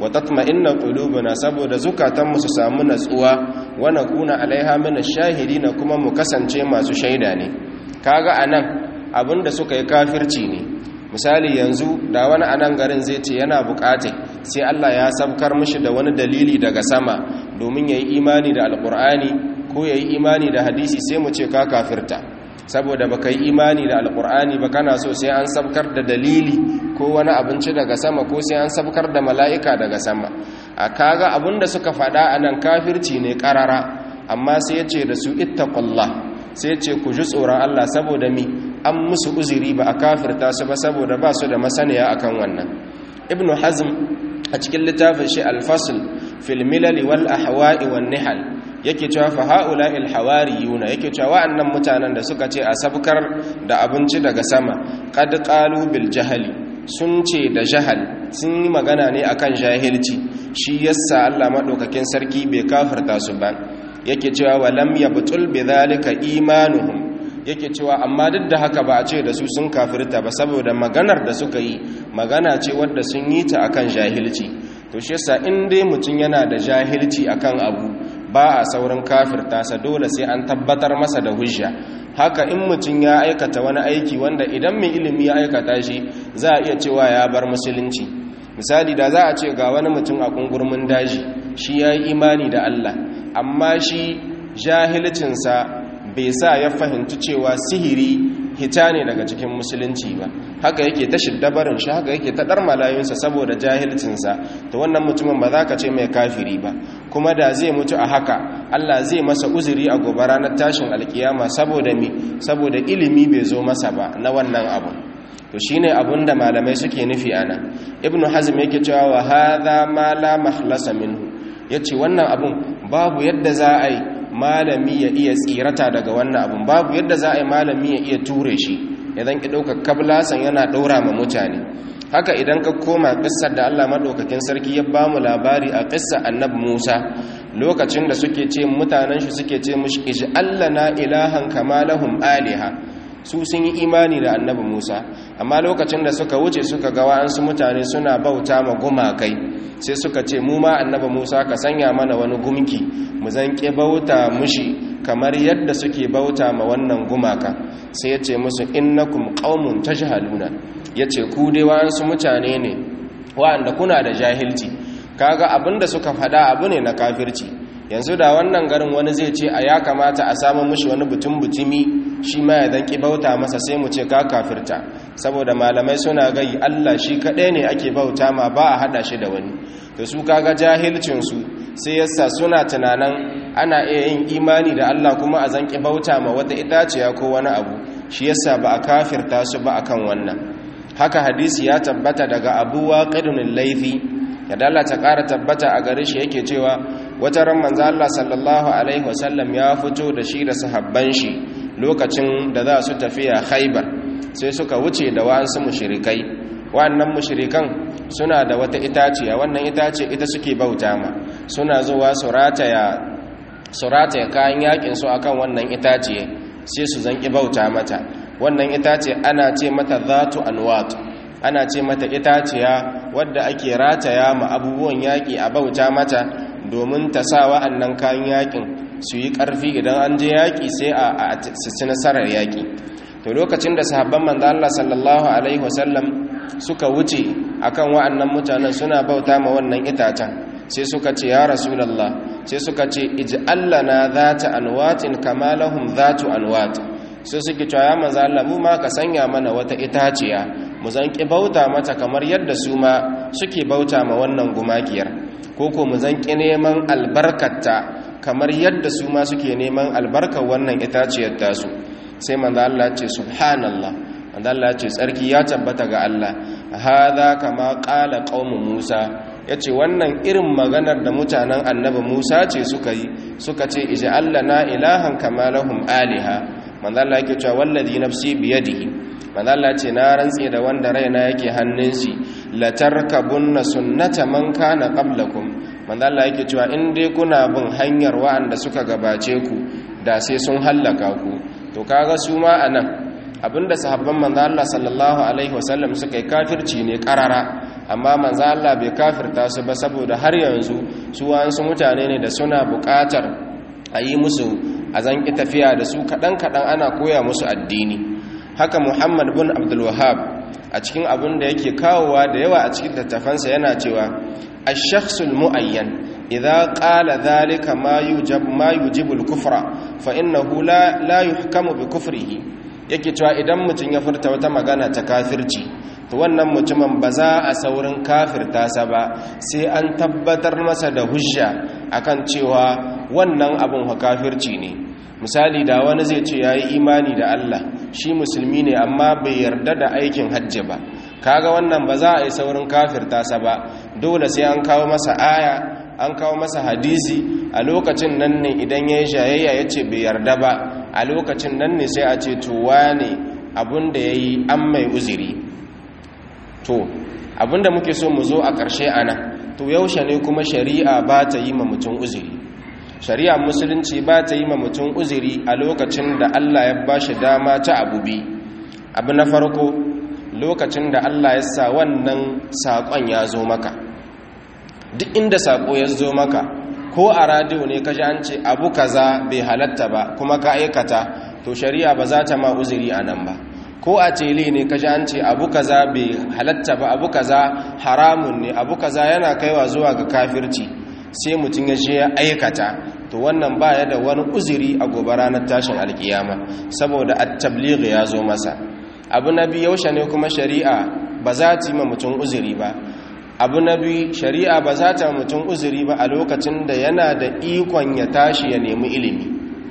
wa tatma'inna qulubuna saboda zukatanmu su samu natsuwa wa nakuna alaiha min ash-shahidin kuma mu kasance masu shaida ne kaga anan abinda suka yi kafirci ne misali yanzu da wani anan garin zai ce yana bukate sai Allah ya sabkar mishi da wani dalili daga sama domin yayi imani da alqur'ani ko yayi imani da hadisi sai mu ce ka kafirta saboda baka yi imani da alqur'ani ba kana so sai an sabkar da dalili ko wani abinci daga sama ko sai an sabkar da mala'ika daga sama a kaga abinda suka faɗa anan kafirci ne karara amma sai ya ce da su ittaqullah sai ya ce ku ji tsoron Allah saboda mi an musu uzuri ba a kafirta su ba saboda ba su da masaniya akan wannan ibnu hazm a cikin littafin shi al-fasl fil milal wal ahwa'i wan nihal yake cewa fa haula il hawariyuna yake cewa wa'annan mutanen da suka ce a sabkar da abinci daga sama qad qalu bil jahali sun ce da jahal sun yi magana ne akan jahilci shi yasa Allah madaukakin sarki bai kafirta su ba yake cewa walam yabtul bidhalika imanuhum yake cewa amma duk da haka ba a ce da su sun kafirta ba saboda maganar da suka yi magana ce wadda sun yi ta akan jahilci to shi yasa in dai mutum yana da jahilci akan abu ba a saurin kafirta sa dole sai an tabbatar masa da hujja haka in mutum ya aikata wani aiki wanda idan mai ilimi ya aikata shi za a iya cewa ya bar musulunci misali da za a ce ga wani mutum a kungurmin daji shi ya yi imani da Allah amma shi jahilcinsa bai sa ya fahimci cewa sihiri hita ne daga cikin musulunci ba haka yake ta shiddabarin shi haka yake ta dar malayunsa saboda jahilcinsa ta wannan mutumin ba za ka ce mai kafiri ba kuma da zai mutu a haka Allah zai masa uzuri a gobe ranar tashin alkiyama saboda mi saboda ilimi bai zo masa ba na wannan abu to shine abun da malamai suke nufi ana ibnu hazm yake cewa wa hadha ma la mahlasa minhu yace wannan abun babu yadda za a yi malami ya iya tsirata daga wannan abun babu yadda za a yi malami ya iya ture shi idan ki ɗauka kablasan yana ɗaura ma mutane haka idan ka koma ƙissar da allah maɗaukakin sarki ya ba mu labari a ƙissar annabi musa lokacin da suke ce mutanen shi suke ce mushi iji allah na ilahan kama lahum aliha su sun yi imani da annabi musa amma lokacin da suka wuce suka ga wa'ansu mutane suna bauta ma gumakai sai suka ce mu ma annabi musa ka sanya mana wani gumki mu zanke bauta mushi kamar yadda suke bauta ma wannan gumaka sai ya ce musu innakum qaumun tajhaluna yace ku dai wa'ansu mutane ne wa'anda kuna da jahilci kaga abinda suka faɗa abu ne na kafirci yanzu da wannan garin wani zai ce a ya kamata a samu mushi wani butun butumi shi ma ya zanki bauta masa sai mu ce ka kafirta saboda malamai suna gai Allah shi kaɗai ne ake bauta ma ba a haɗa shi da wani to su kaga jahilcinsu sai yasa suna tunanin ana iya yin imani da Allah kuma a zanki bauta ma wata itaciya ko wani abu shi yasa ba a kafirta su ba akan wannan haka hadisi ya tabbata daga abu waqidun laifi ya dala ta ƙara tabbata a gare shi yake cewa wata ran manzo Allah sallallahu alaihi wasallam ya fito da shi da sahabban shi lokacin da za su tafiya Khaibar sai suka wuce da wa'ansu mushrikai wannan mushrikan suna da wata itaciya wannan itace ita suke bauta ma suna zuwa su rataya su rataya kayan yakin su akan wannan itaciye sai su zanki bauta mata wannan itace ana ce mata zatu anwat ana ce mata itaciya wadda ake rataya ma abubuwan yaƙi a bauta mata domin ta sa wa'annan kayan yaƙin su yi ƙarfi idan an je yaƙi sai a ci nasarar yaƙi to lokacin da sahabban manzo Allah sallallahu alaihi wasallam suka wuce akan wa'annan mutanen suna bauta ma wannan itacen sai suka ce ya rasulullah sai suka ce ij'al lana zata anwatin kama lahum zatu anwat sai suke cewa ya manzo Allah mu ma ka sanya mana wata itaciya mu zanki bauta mata kamar yadda su ma suke bauta ma wannan gumakiyar ko ko mu zanki neman albarkarta kamar yadda su ma suke neman albarkar wannan itaciyar tasu sai manzo Allah ce subhanallah manzo Allah ce tsarki ya tabbata ga Allah hadha kama qala qaumu Musa yace wannan irin maganar da mutanen annabi Musa ce suka yi suka ce ij'al lana ilahan kama lahum aliha manzo Allah yake cewa wallazi nafsi biyadihi manzo Allah ce na rantse da wanda raina yake hannun shi la tarkabunna sunnata man kana qablakum manzo Allah yake cewa in dai kuna bin hanyar wa'anda suka gabace ku da sai sun hallaka ku to kaga su ma anan abinda sahabban manzo Allah sallallahu alaihi wasallam suka yi kafirci ne karara amma manzo Allah bai kafirta su ba saboda har yanzu su wasu mutane ne da suna buƙatar a yi musu a zanki tafiya da su kaɗan-kaɗan ana koya musu addini haka muhammad bin abdulwahab a cikin abin da yake kawowa da yawa a cikin littafansa yana cewa ash-shakhsul mu'ayyan idza qala dhalika ma yujab ma yujibu al-kufra fa innahu la la yuhkamu bi kufrihi yake cewa idan mutum ya furta wata magana ta kafirci to wannan mutumin ba za a saurin kafirta sa ba sai an tabbatar masa da hujja akan cewa wannan abin kafirci ne misali da wani zai ce yayi imani da Allah shi musulmi ne amma bai yarda da aikin hajji ba kaga wannan ba za a yi saurin kafirta sa ba dole sai an kawo masa aya an kawo masa hadisi a lokacin nan ne idan ya yi shayayya ya ce bai yarda ba a lokacin nan ne sai a ce tuwa ne abinda ya yi an mai uziri to abinda muke so mu zo a ƙarshe ana to yaushe ne kuma shari'a ba ta yi ma mutum uziri shari'a musulunci ba ta yi ma mutum uziri a lokacin da allah ya ba shi dama ta abu bi abu na farko lokacin da allah ya sa wannan saƙon ya zo maka duk inda saƙo ya zo maka ko a radiyo ne ka an ce abu kaza bai halatta ba kuma ka aikata to shari'a ba za ta ma uziri a nan ba ko a tele ne ka an ce abu kaza bai halatta ba abu kaza haramun ne abu kaza yana kaiwa zuwa ga kafirci sai mutum ya je ya aikata to wannan baya da wani uziri a gobe ranar tashin alkiyama saboda at-tabligh ya zo masa abu na biyu yaushe ne kuma shari'a ba za ta yi ma mutum uziri ba abu na biyu shari'a ba za ta mutum uzuri ba a lokacin da yana da ikon ya tashi ya nemi ilimi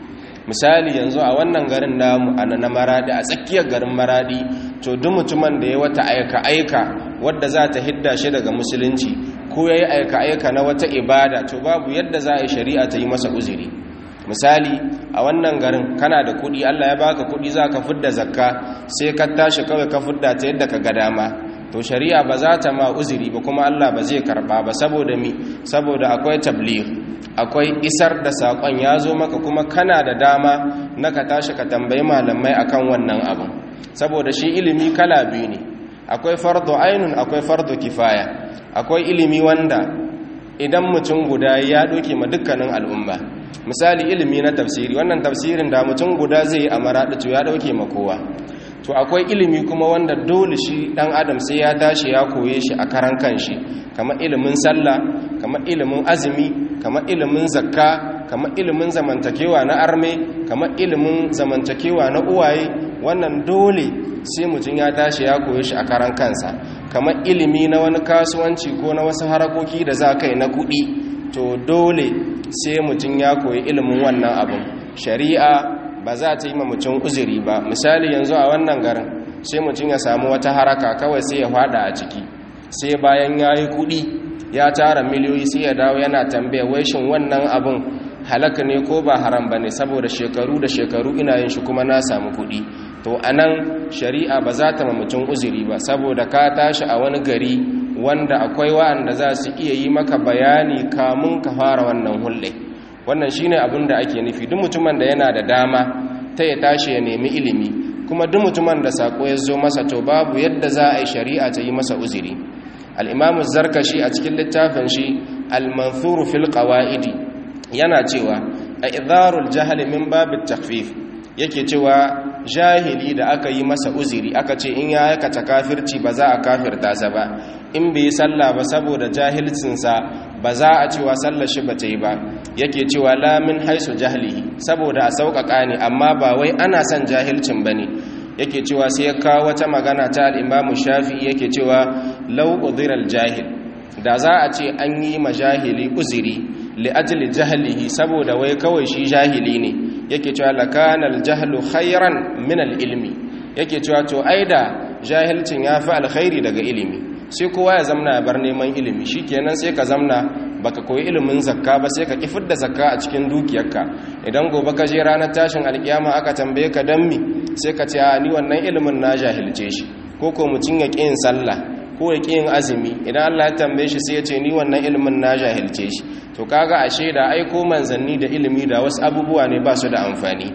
misali yanzu a wannan garin namu a na maradi a tsakiyar garin maradi to duk mutumin da ya wata aika-aika wadda za ta hidda shi daga musulunci ko ya yi aika-aika na wata ibada to babu yadda za a yi shari'a ta yi masa uzuri misali a wannan garin kana da kudi allah ya baka kudi za ka fidda zakka sai ka tashi kawai ka fidda ta yadda ka ga dama to shari'a ba za ta ma uzuri ba kuma Allah ba zai karba ba saboda mi saboda akwai tabligh akwai isar da sakon ya zo maka kuma kana da dama na ka tashi ka tambayi malamai akan wannan abin saboda shi ilimi kala biyu ne akwai fardu ainun akwai fardu kifaya akwai ilimi wanda idan mutum guda ya doke ma dukkanin al'umma misali ilimi na tafsiri wannan tafsirin da mutum guda zai yi a maraɗi to ya dauke ma kowa to akwai ilimi kuma wanda dole shi dan adam sai ya tashi ya koye shi a karan kanshi kamar ilimin sallah kamar ilimin azumi kamar ilimin zakka kamar ilimin zamantakewa na arme kamar ilimin zamantakewa na uwaye wannan dole sai mutum ya tashi ya koye shi a karan kansa kamar ilimi na wani kasuwanci ko na wasu harakoki da za kai na kuɗi to dole sai mutum ya koyi ilimin wannan abin shari'a ba za ta yi ma mutum uzuri ba misali yanzu a wannan garin sai mutum ya samu wata haraka kawai sai ya fada a ciki sai bayan ya yi kudi ya tara miliyoyi sai ya dawo yana tambaya wai shin wannan abin halaka ne ko ba haram ba ne saboda shekaru da shekaru ina yin shi kuma na samu kudi to a nan shari'a ba za ta ma mutum uzuri ba saboda ka tashi a wani gari wanda akwai wa'anda za su iya yi maka bayani kamun ka fara wannan hulɗe wannan shine abin da ake nufi duk mutumin da yana da dama ta ya tashi ya nemi ilimi kuma duk mutumin da sako ya zo masa to babu yadda za a yi shari'a ta yi masa uzuri al-imamu zarkashi a cikin littafin shi al-manthur fil qawaidi yana cewa a idharul jahl min babit takhfif yake cewa jahili da aka yi masa uzuri aka ce in ya aikata kafirci ba za a kafirta sa ba in bai sallah ba saboda jahilcinsa ba za a cewa sallar shi ba ta yi ba yake cewa lamin haisu jahilihi saboda a sauƙaƙa ne amma ba wai ana son jahilcin ba ne yake cewa sai ya kawo wata magana ta al'imamu shafi yake cewa lau uziral jahil da za a ce an yi ma jahili uziri li'ajili jahilihi saboda wai kawai shi jahili ne yake cewa lakanal jahlu khairan min ilmi yake cewa to aida jahilcin ya fi alkhairi daga ilimi sai kowa ya zamna ya bar neman ilimi shikenan sai ka zamna baka koyi ilimin zakka ba sai ka kifar da zakka a cikin dukiyarka idan gobe ka je ranar tashin alkiyama aka tambaye ka dan mi sai ka ce a ni wannan ilimin na jahilce shi ko ko mutun ya yin sallah ko ya yin azumi idan Allah ya tambaye shi sai ya ce ni wannan ilimin na jahilce shi to kaga ashe da aiko manzanni da ilimi da wasu abubuwa ne ba su da amfani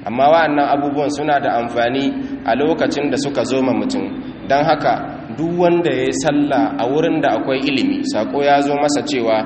amma wa'annan abubuwan suna da amfani a lokacin da suka zo ma mutum don haka duk wanda ya yi sallah a wurin da akwai ilimi sako ya zo masa cewa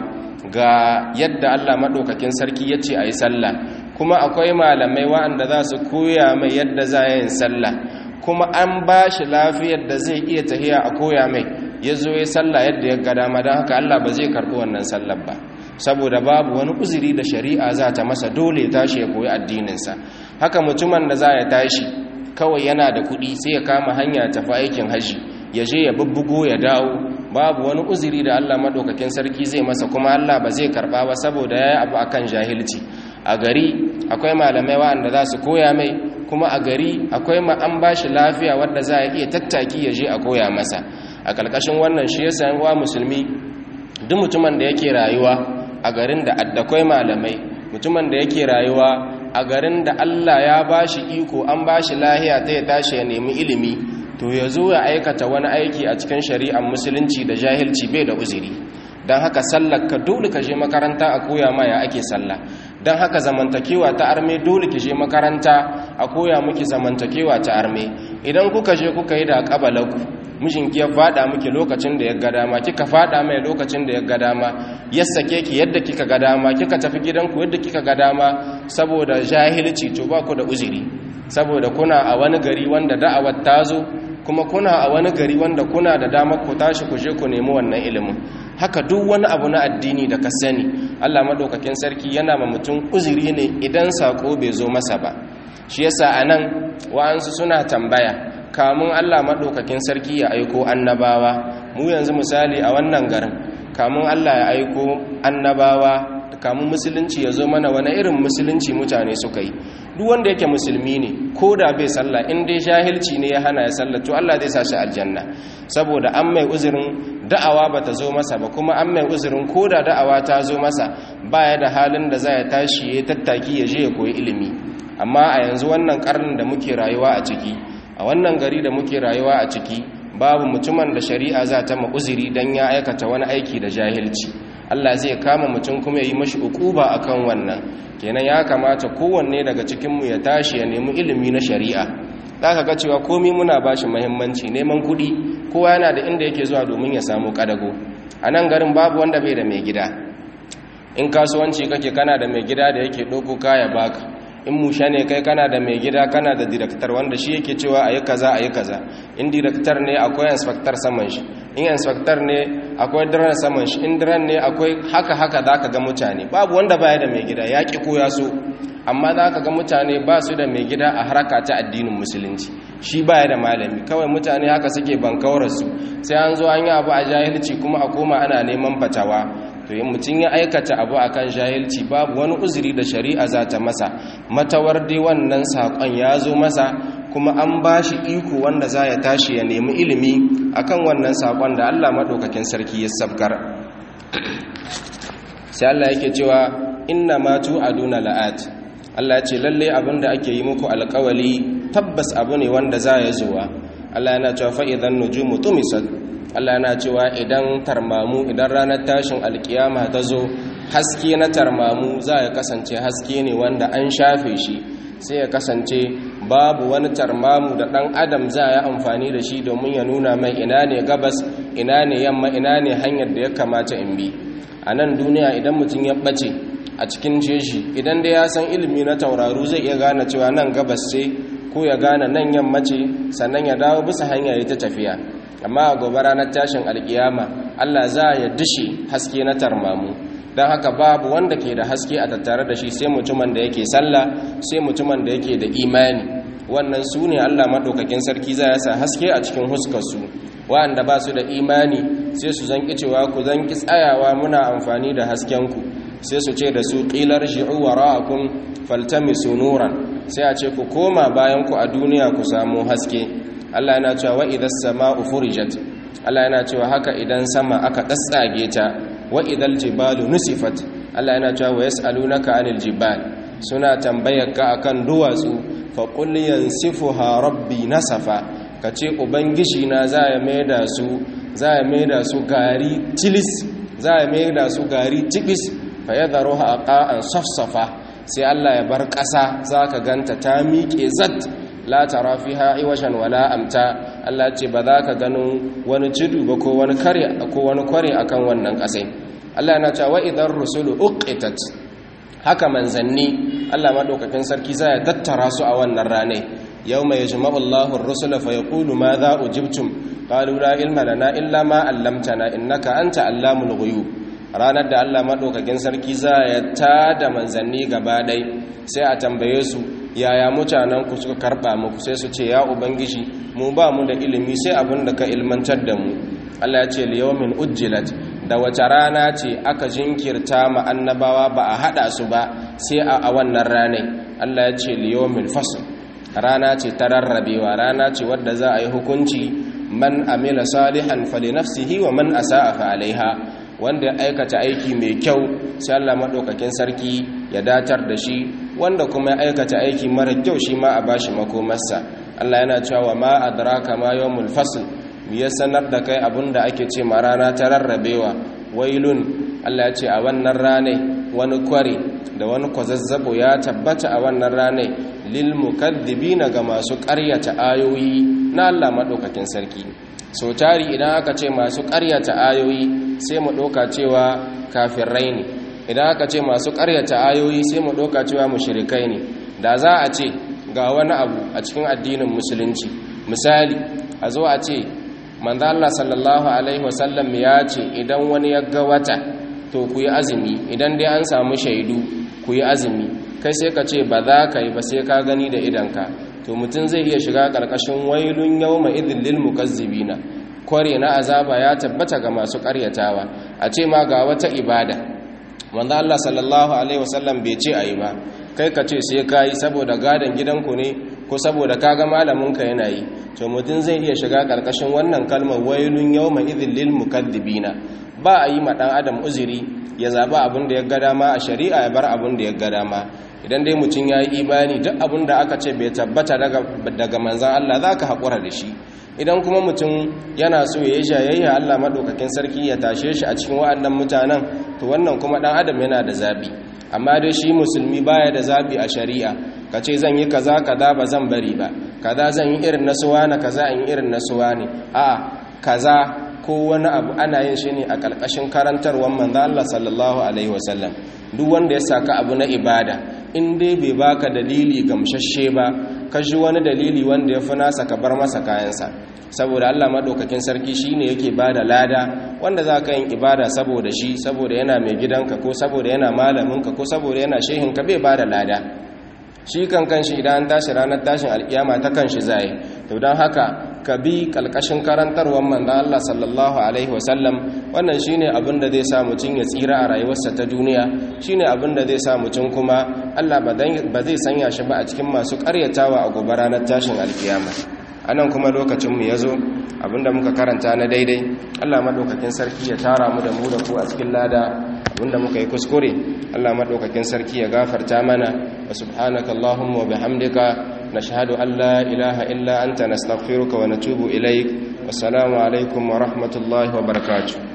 ga yadda Allah maɗaukakin sarki ya ce a yi sallah kuma akwai malamai wa'anda za su koya mai yadda za a yin sallah kuma an ba shi lafiyar da zai iya tahiya a koya mai ya zo ya sallah yadda ya ga dama don haka Allah ba zai karɓi wannan sallar ba saboda babu wani uzuri da shari'a za ta masa dole ya tashi ya koyi addininsa haka mutumin da za ya tashi kawai yana da kuɗi sai ya kama hanya tafi aikin haji ya je ya bubbugo ya dawo babu wani uzuri da Allah madaukakin sarki zai masa kuma Allah ba zai karba ba saboda yayi abu akan jahilci a gari akwai malamai waɗanda za su koya mai kuma a gari akwai ma an bashi lafiya wadda za a iya tattaki ya je a koya masa a ƙarƙashin wannan shi yasa yan uwa musulmi duk mutumin da yake rayuwa a garin da addakwai malamai mutumin da yake rayuwa a garin da Allah ya bashi iko an bashi lahiya ta ya tashi ya nemi ilimi to ya zo ya aikata wani aiki a cikin shari'ar musulunci da jahilci bai da uzuri don haka sallar ka dole ka je makaranta a koya ma ya ake sallah don haka zamantakewa ta arme dole ki je makaranta a koya miki zamantakewa ta arme idan kuka je kuka yi da kabalanku mijinki ya fada miki lokacin da ya ga dama kika fada mai lokacin da ya ga dama ya sake ki yadda kika ga dama kika tafi gidanku yadda kika ga dama saboda jahilci to ba ku da uzuri saboda kuna a wani gari wanda da'awar ta zo kuma kuna a wani gari wanda kuna da damar ku tashi ku je ku nemi wannan ilimin haka duk wani abu na addini da ka sani Allah madaukakin sarki yana ma mutum uzuri ne idan sako bai zo masa ba shi yasa anan wa'ansu suna tambaya kamun Allah madaukakin sarki ya aiko annabawa mu yanzu misali a wannan garin kamun Allah ya aiko annabawa kamun musulunci ya zo mana wani irin musulunci mutane suka yi duk wanda yake musulmi ne ko da bai sallah in dai jahilci ne ya hana ya sallah to Allah zai sa shi aljanna saboda an mai uzurin da'awa bata zo masa ba kuma an mai uzurin ko da da'awa ta zo masa baya da halin da za ya tashi ya tattaki ya je ya koyi ilimi amma a yanzu wannan karnin da muke rayuwa a ciki a wannan gari da muke rayuwa a ciki babu mutumin da shari'a za ta ma uzuri dan ya aikata wani aiki da jahilci Allah zai kama mutum kuma ya yi mashi ukuba akan wannan kenan ya kamata kowanne daga cikinmu ya tashi ya nemi ilimi na shari'a za ka ga cewa komi muna ba shi mahimmanci neman kuɗi kowa yana da inda yake zuwa domin ya samu ƙadago a nan garin babu wanda bai da mai gida in kasuwanci kake kana da mai gida da yake ɗauko kaya baka in musha ne kai kana da mai gida kana da direktar wanda shi yake cewa a yi kaza a yi kaza in direktar ne akwai inspector saman shi in inspector ne akwai diran saman shi in diran ne akwai haka haka za ka ga mutane babu wanda baya da mai gida ya ƙi ko ya so amma za ka ga mutane ba su da mai gida a haraka ta addinin musulunci shi baya da malami kawai mutane haka suke bankawarsu sai an zo an yi abu a jahilci kuma a koma ana neman fatawa to yin mutum ya aikata abu akan jahilci babu wani uzuri da shari'a za ta masa matawar dai wannan saƙon ya zo masa kuma an ba shi iko wanda za ya tashi ya nemi ilimi akan wannan saƙon da allah maɗaukakin sarki ya sabkar sai allah yake cewa inna matu aduna la'at allah ya ce lalle abin da ake yi muku alƙawali tabbas abu ne wanda za ya zuwa allah yana cewa fa'idan nujumu tumisat Allah yana cewa idan tarmamu idan ranar tashin alkiyama ta zo haske na tarmamu za ya kasance haske ne wanda an shafe shi sai ya kasance babu wani tarmamu da ɗan adam za ya amfani da shi domin ya nuna mai ina ne gabas ina ne yamma ina ne hanyar da ya kamata in bi a nan duniya idan mutum ya ɓace a cikin jeji idan da ya san ilimi na tauraru zai iya gane cewa nan gabas ce ko ya gane nan yamma ce sannan ya dawo bisa hanya ya ta tafiya amma a gobe ranar tashin alkiyama Allah za ya dishe haske na tarmamu don haka babu wanda ke da haske a tattare da shi sai mutumin da yake sallah sai mutumin da yake da imani wannan su ne Allah maɗaukakin sarki za ya sa haske a cikin huskarsu wa'anda ba su da imani sai su zanki cewa ku zanki tsayawa muna amfani da haskenku sai su ce da su ƙilar shi'u wa ra'akun faltamisu nuran sai a ce ku koma bayan ku a duniya ku samu haske Allah yana cewa wa idan sama'u furijat Allah yana cewa haka idan sama aka tsatsage ta wa idal jibalu nusifat Allah yana cewa wa yas'alunaka anil jibal suna tambayar ka akan duwatsu fa qul yansifuha rabbi nasafa kace ubangiji na za ya maida su za ya maida su gari tilis za ya maida su gari tibis fa yadharuha aqa'an safsafa sai Allah ya bar ƙasa zaka ganta ta miƙe zat la tara fiha iwashan wala amta Allah ce ba za ka ganin wani jidu ba ko wani kare ko wani kware akan wannan ƙasai Allah yana cewa idan rusulu uqitat haka manzanni Allah madaukakin sarki zai tattara su a wannan ranai yawma yajma'u Allahu ar-rusula fa yaqulu madha ujibtum qalu la ilma lana illa ma 'allamtana innaka anta allamul ghuyub ranar da Allah madaukakin sarki zai tada manzanni gaba dai sai a tambaye su yaya mutanen ku suka karba muku sai su ce ya ubangiji mu ba mu da ilimi sai abin da ka ilmantar da mu Allah ya ce liyawmin ujjilat da wace rana ce aka jinkirta ma annabawa ba a hada su ba sai a wannan ranai Allah ya ce liyawmin fasl rana ce ta rarrabewa rana ce wadda za a yi hukunci man amila salihan fali nafsihi wa man asa'a fa alaiha wanda ya aikata aiki mai kyau sai Allah madaukakin sarki ya datar da shi wanda kuma ya aikata aiki mara kyau shi ma a bashi makomarsa Allah yana cewa ma adraka ma yawmul fasl ya sanar da kai abinda ake ce ma rana ta rarrabewa wailun Allah ya ce a wannan rane wani kware da wani kwazazzabo ya tabbata a wannan rane lil mukaddibina ga masu ƙaryata ayoyi na Allah madaukakin sarki so tari idan aka ce masu ƙaryata ayoyi sai mu ɗauka cewa kafirai ne idan aka ce masu ƙaryata ayoyi sai mu ɗauka cewa mushrikai ne da za a ce ga wani abu a cikin addinin musulunci misali a zo a ce manzo Allah sallallahu alaihi wasallam ya ce idan wani ya ga wata to ku yi azumi idan dai an samu shaidu ku yi azumi kai sai ka ce ba za ka yi ba sai ka gani da idanka to mutum zai iya shiga ƙarƙashin wailun yawma idhil lil mukazzibina kware na azaba ya tabbata ga masu ƙaryatawa a ce ma ga wata ibada manzo Allah sallallahu alaihi wasallam bai ce ayi ba kai ka ce sai kai saboda gadan gidanku ne ko saboda kaga malamin ka yana yi to mutum zai iya shiga karkashin wannan kalmar wailun yawma idhil lil mukaddibina ba a yi ma dan adam uzuri ya zaba abin da ya ga dama a shari'a ya bar abin da ya ga dama idan dai mutum ya yi imani duk abin da aka ce bai tabbata daga daga manzon Allah zaka hakura da shi idan kuma mutum yana so ya yi jayayya Allah maɗaukakin sarki ya tashe shi a cikin wa'annan mutanen to wannan kuma ɗan adam yana da zaɓi amma dai shi musulmi baya da zaɓi a shari'a ka ce zan yi kaza kaza ba zan bari ba kaza zan yi irin nasuwa na kaza in irin nasuwa ne a kaza ko wani abu ana yin shi ne a ƙarƙashin karantarwar manzo Allah sallallahu alaihi wasallam duk wanda ya saka abu na ibada in dai bai baka dalili gamshashe ba ka ji wani dalili wanda ya fi nasa ka bar masa kayansa saboda Allah madaukakin sarki shine yake bada lada wanda za ka yin ibada saboda shi saboda yana mai gidanka ko saboda yana malaminka ko saboda yana shehinka bai bada lada shi kan kanshi idan an tashi ranar tashin alkiyama ta kanshi zai to don haka ka bi kalkashin karantarwar manzon Allah sallallahu alaihi wasallam wannan shine abin da zai sa mutum ya tsira a rayuwarsa ta duniya shine abin da zai sa mutum kuma Allah ba zai sanya shi ba a cikin masu karyatawa a gobe ranar tashin alkiyama anan kuma lokacin mu yazo abinda muka karanta na daidai Allah madaukakin sarki ya tara mu da mu da ku a cikin lada abinda muka yi kuskure Allah madaukakin sarki ya gafarta mana wa subhanaka allahumma wa bihamdika nashhadu an la ilaha illa anta nastaghfiruka wa natubu ilaik wassalamu alaikum wa rahmatullahi wa barakatuh